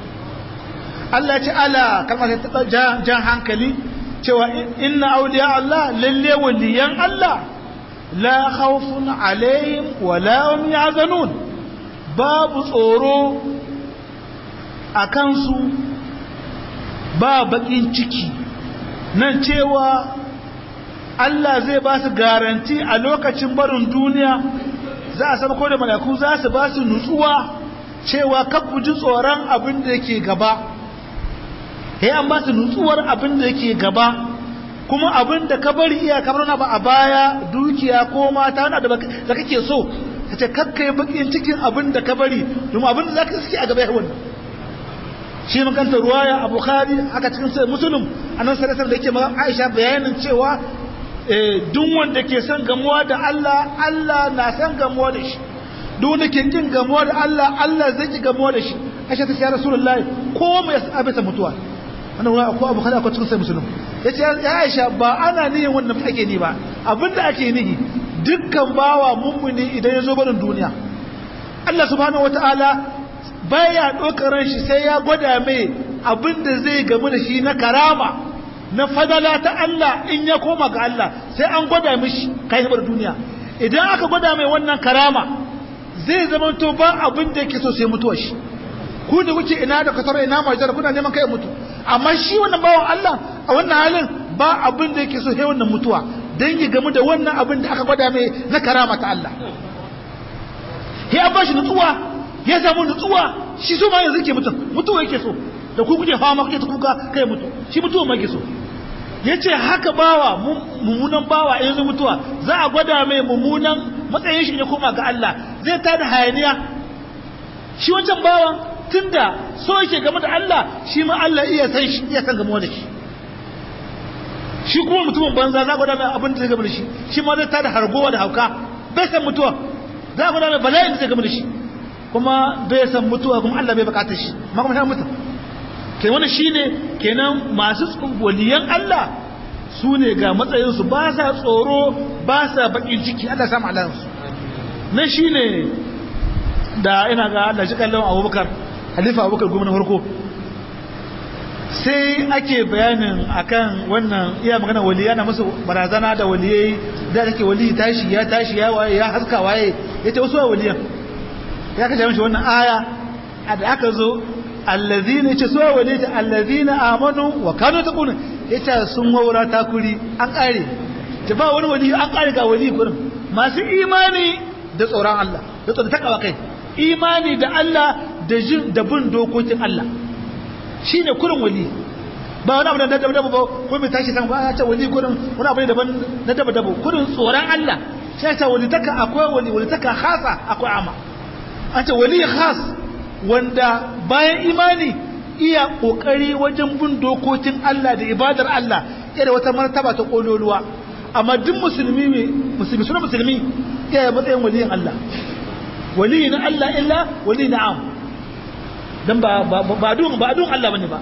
[SPEAKER 1] Allah ta'ala kalmar ta jan hankali cewa inna awliya Allah lalle waliyan Allah la khawfun alaihim wa la hum yahzanun babu tsoro akan su ba bakin ciki nan cewa Allah zai ba su garanti a lokacin barin duniya za a ko da malaku za su ba su nutsuwa cewa ku ji tsoron abin da yake gaba sai an ba su nutsuwar abin da yake gaba kuma abin da ka bari iya kamar na ba a baya dukiya ko mata na da kake so ka ce kakkai bakin cikin abin da ka bari domin abin da za ka suke a gaba yawan shi makanta ruwaya a bukhari aka cikin sai musulun a nan sarasar da yake ma aisha bayanin cewa duk wanda ke son gamuwa da Allah Allah na son gamuwa da shi duk wanda ke kin gamuwa da Allah Allah zai ki gamuwa da shi aisha ta ce ya rasulullahi ko mai abisa mutuwa wannan ruwa ko abu kada ko cikin sai musulun yace ya aisha ba ana nihin wannan ake ni ba abinda ake nihi dukkan bawa mummuni idan ya zo barin duniya Allah subhanahu wataala baya ɗaukar ran shi sai ya gwada mai abin da zai gamu da shi na karama na fadala ta Allah in ya koma ga Allah sai an gwada mishi kai bar duniya idan aka gwada mai wannan karama zai zama to ba abin da yake so sai mutuwa shi ku da kuke ina da kasar ina majar kuna neman kai mutu amma shi wannan bawan Allah a wannan halin ba abin da yake so sai wannan mutuwa dan ya gamu da wannan abin da aka gwada mai na karama ta Allah ya ba shi nutsuwa ya samu nutsuwa shi so ma yanzu ke mutum mutuwa yake so da ku kuke fama kuke ta kuka kai mutu shi mutuwa ma yake so yace haka bawa mummunan bawa yanzu mutuwa za a gwada mai mummunan matsayin shi ne koma ga Allah zai tada hayaniya shi wancan bawan tunda so yake game da Allah shi ma Allah iya san shi iya san game da shi shi kuma mutumin banza za a gwada mai abin da zai game da shi shi ma zai tada hargowa da hauka bai san mutuwa za a gwada mai bala'in da zai game da shi kuma bai san mutuwa kuma Allah bai bukatar shi ma kuma ta mutu ke wani shine kenan masu waliyan Allah su ne ga matsayinsu ba sa tsoro ba sa bakin ciki Allah samu alansu na shine da ina ga Allah shi kallon abubakar halifa abubakar gwamnan farko sai ake bayanin akan wannan iya magana waliya na musu barazana da waliyai da take wali tashi ya tashi ya waye ya haska waye yace wasu waliyan ya kace mishi wannan aya da aka zo allazina yace su wali ta allazina amanu wa kanu taquna yace sun waura takuri an kare ta ba wani wali an kare ga wali gurin masu imani da tsoron Allah da tsoron takawa kai imani da Allah da jin da bin dokokin Allah shine kurin wali ba wani abu da daba daba ba ko mai tashi san ba ya ce wali kurin wani abu ne daban na daba daba kurin tsoron Allah sai ta wali taka akwai wali wali taka khasa akwai ama an ce wali khas wanda bayan imani iya kokari wajen bin dokokin Allah da ibadar Allah da wata martaba ta kololuwa amma duk musulmi ne musulmi suna musulmi iya matsayin waliyin Allah waliyin Allah illa wali na'am dan ba ba dun ba dun Allah bane ba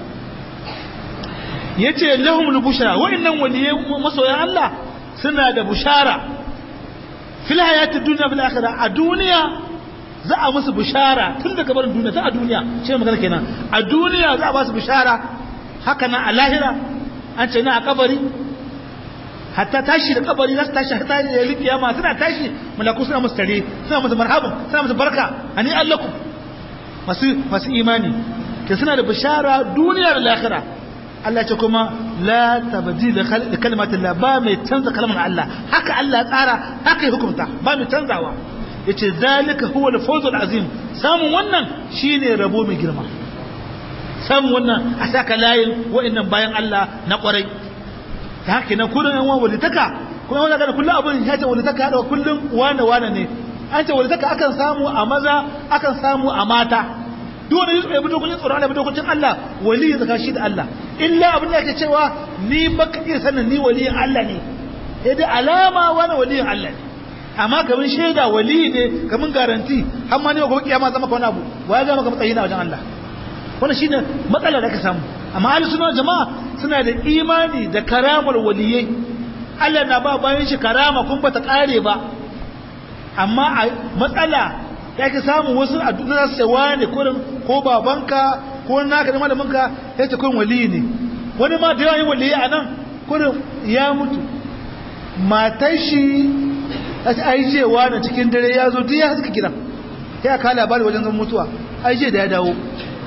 [SPEAKER 1] yace lahum bushara wa'annan waliyai masoyan Allah suna da bushara fil hayati dunya fil akhirah a duniya za a musu bishara tun daga barin duniya ta a duniya shi ne magana kenan a duniya za a ba su bishara haka nan a lahira an ce na a kabari hatta tashi da kabari za su tashi hatta da yali kiyama suna tashi malaku suna musu tare suna musu marhaban suna musu barka ani allakum masu masu imani ke suna da bishara duniya da lahira Allah ce kuma la tabdila li kalimatin la ba mai canza kalmar Allah haka Allah ya tsara haka ya hukunta ba mai canzawa yace zalika huwa al-fawzul azim samun wannan shine rabo mai girma samun wannan a saka layin wa'annan bayan Allah na kwarai ta haka na kullun yan walitaka kuma wannan ga kullun abin ya ce walitaka da kullun wane wane ne an ce walitaka akan samu a maza akan samu a mata duk wanda ya bi dokokin tsoron Allah bi dokokin Allah wali ya zaka shi da Allah illa abin da yake cewa ni baka iya sanin ni waliyin Allah ne sai dai alama wani waliyin Allah ne amma kamin shaida wali ne kamin garanti har ma ne ga kiyama zama ka wani abu wa ya ga maka matsayi na wajen Allah wannan shine matsala da ka samu amma ahli sunna jama'a suna da imani da karamar waliyai Allah na ba bayan shi karama kun bata kare ba amma a matsala ya ki samu wasu a duk za su ce wani kurin ko babanka ko naka da malaminka ya ce kurin waliyi ne wani ma da yawan yin waliyi a nan kurin ya mutu matar shi ai cewa na cikin dare ya zo duk ya haska gidan ya ka labari wajen zan mutuwa ai je da ya dawo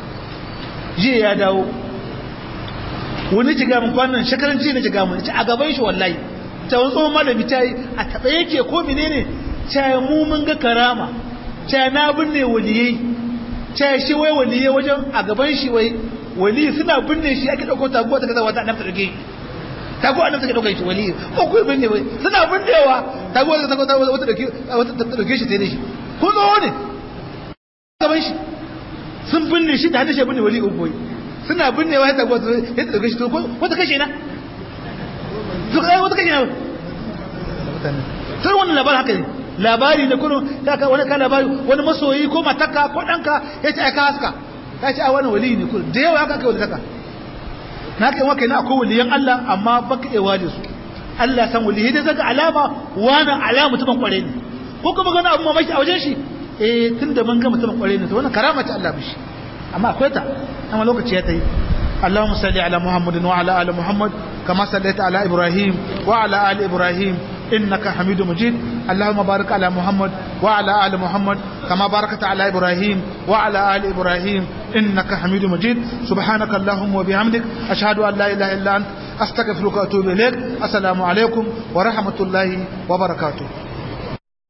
[SPEAKER 1] je ya dawo wani jiga mun kwanan shekaran ji na jiga mun a gaban shi wallahi ta wani tsohon malami ta yi a taɓa yake ko menene ta mu mun ga karama ta na binne waliyai ta shi wai waliyai wajen a gaban shi wai wali suna binne shi ake ɗauko taguwa ta kaza wata annabta ɗauke taguwa annabta ke ɗauke shi wali ko kuwa binne wai suna binnewa taguwa ta kaza wata ɗauke shi ta yi shi ko tsoho ne gaban shi sun binne shi da hadashe binne wali uboyi suna binnewa ya taguwa ta ya ɗauke shi to wata kashe na to kai wata kashe na sai wannan labarin haka ne labari ne kullum ta ka wani ka labari wani masoyi ko mataka ko danka ya ce aka haska ta ce a wani wali ne kullum da yawa haka kai wani taka na kai waka na akwai waliyan Allah amma baka ewa da su Allah san wali da zaka alama wani alama mutumin kware ne ko kuma gana abu mamaki a wajen shi eh tun da mun ga mutumin kware ne to wannan karama ce Allah bishi amma akwai ta amma lokaci ya tayi اللهم صل على محمد وعلى ال محمد كما صليت على ابراهيم وعلى ال ابراهيم إنك حميد مجيد اللهم بارك على محمد وعلى آل محمد كما باركت على إبراهيم وعلى آل إبراهيم إنك حميد مجيد سبحانك اللهم وبحمدك أشهد أن لا إله إلا أنت أستغفرك وأتوب إليك السلام عليكم ورحمة الله وبركاته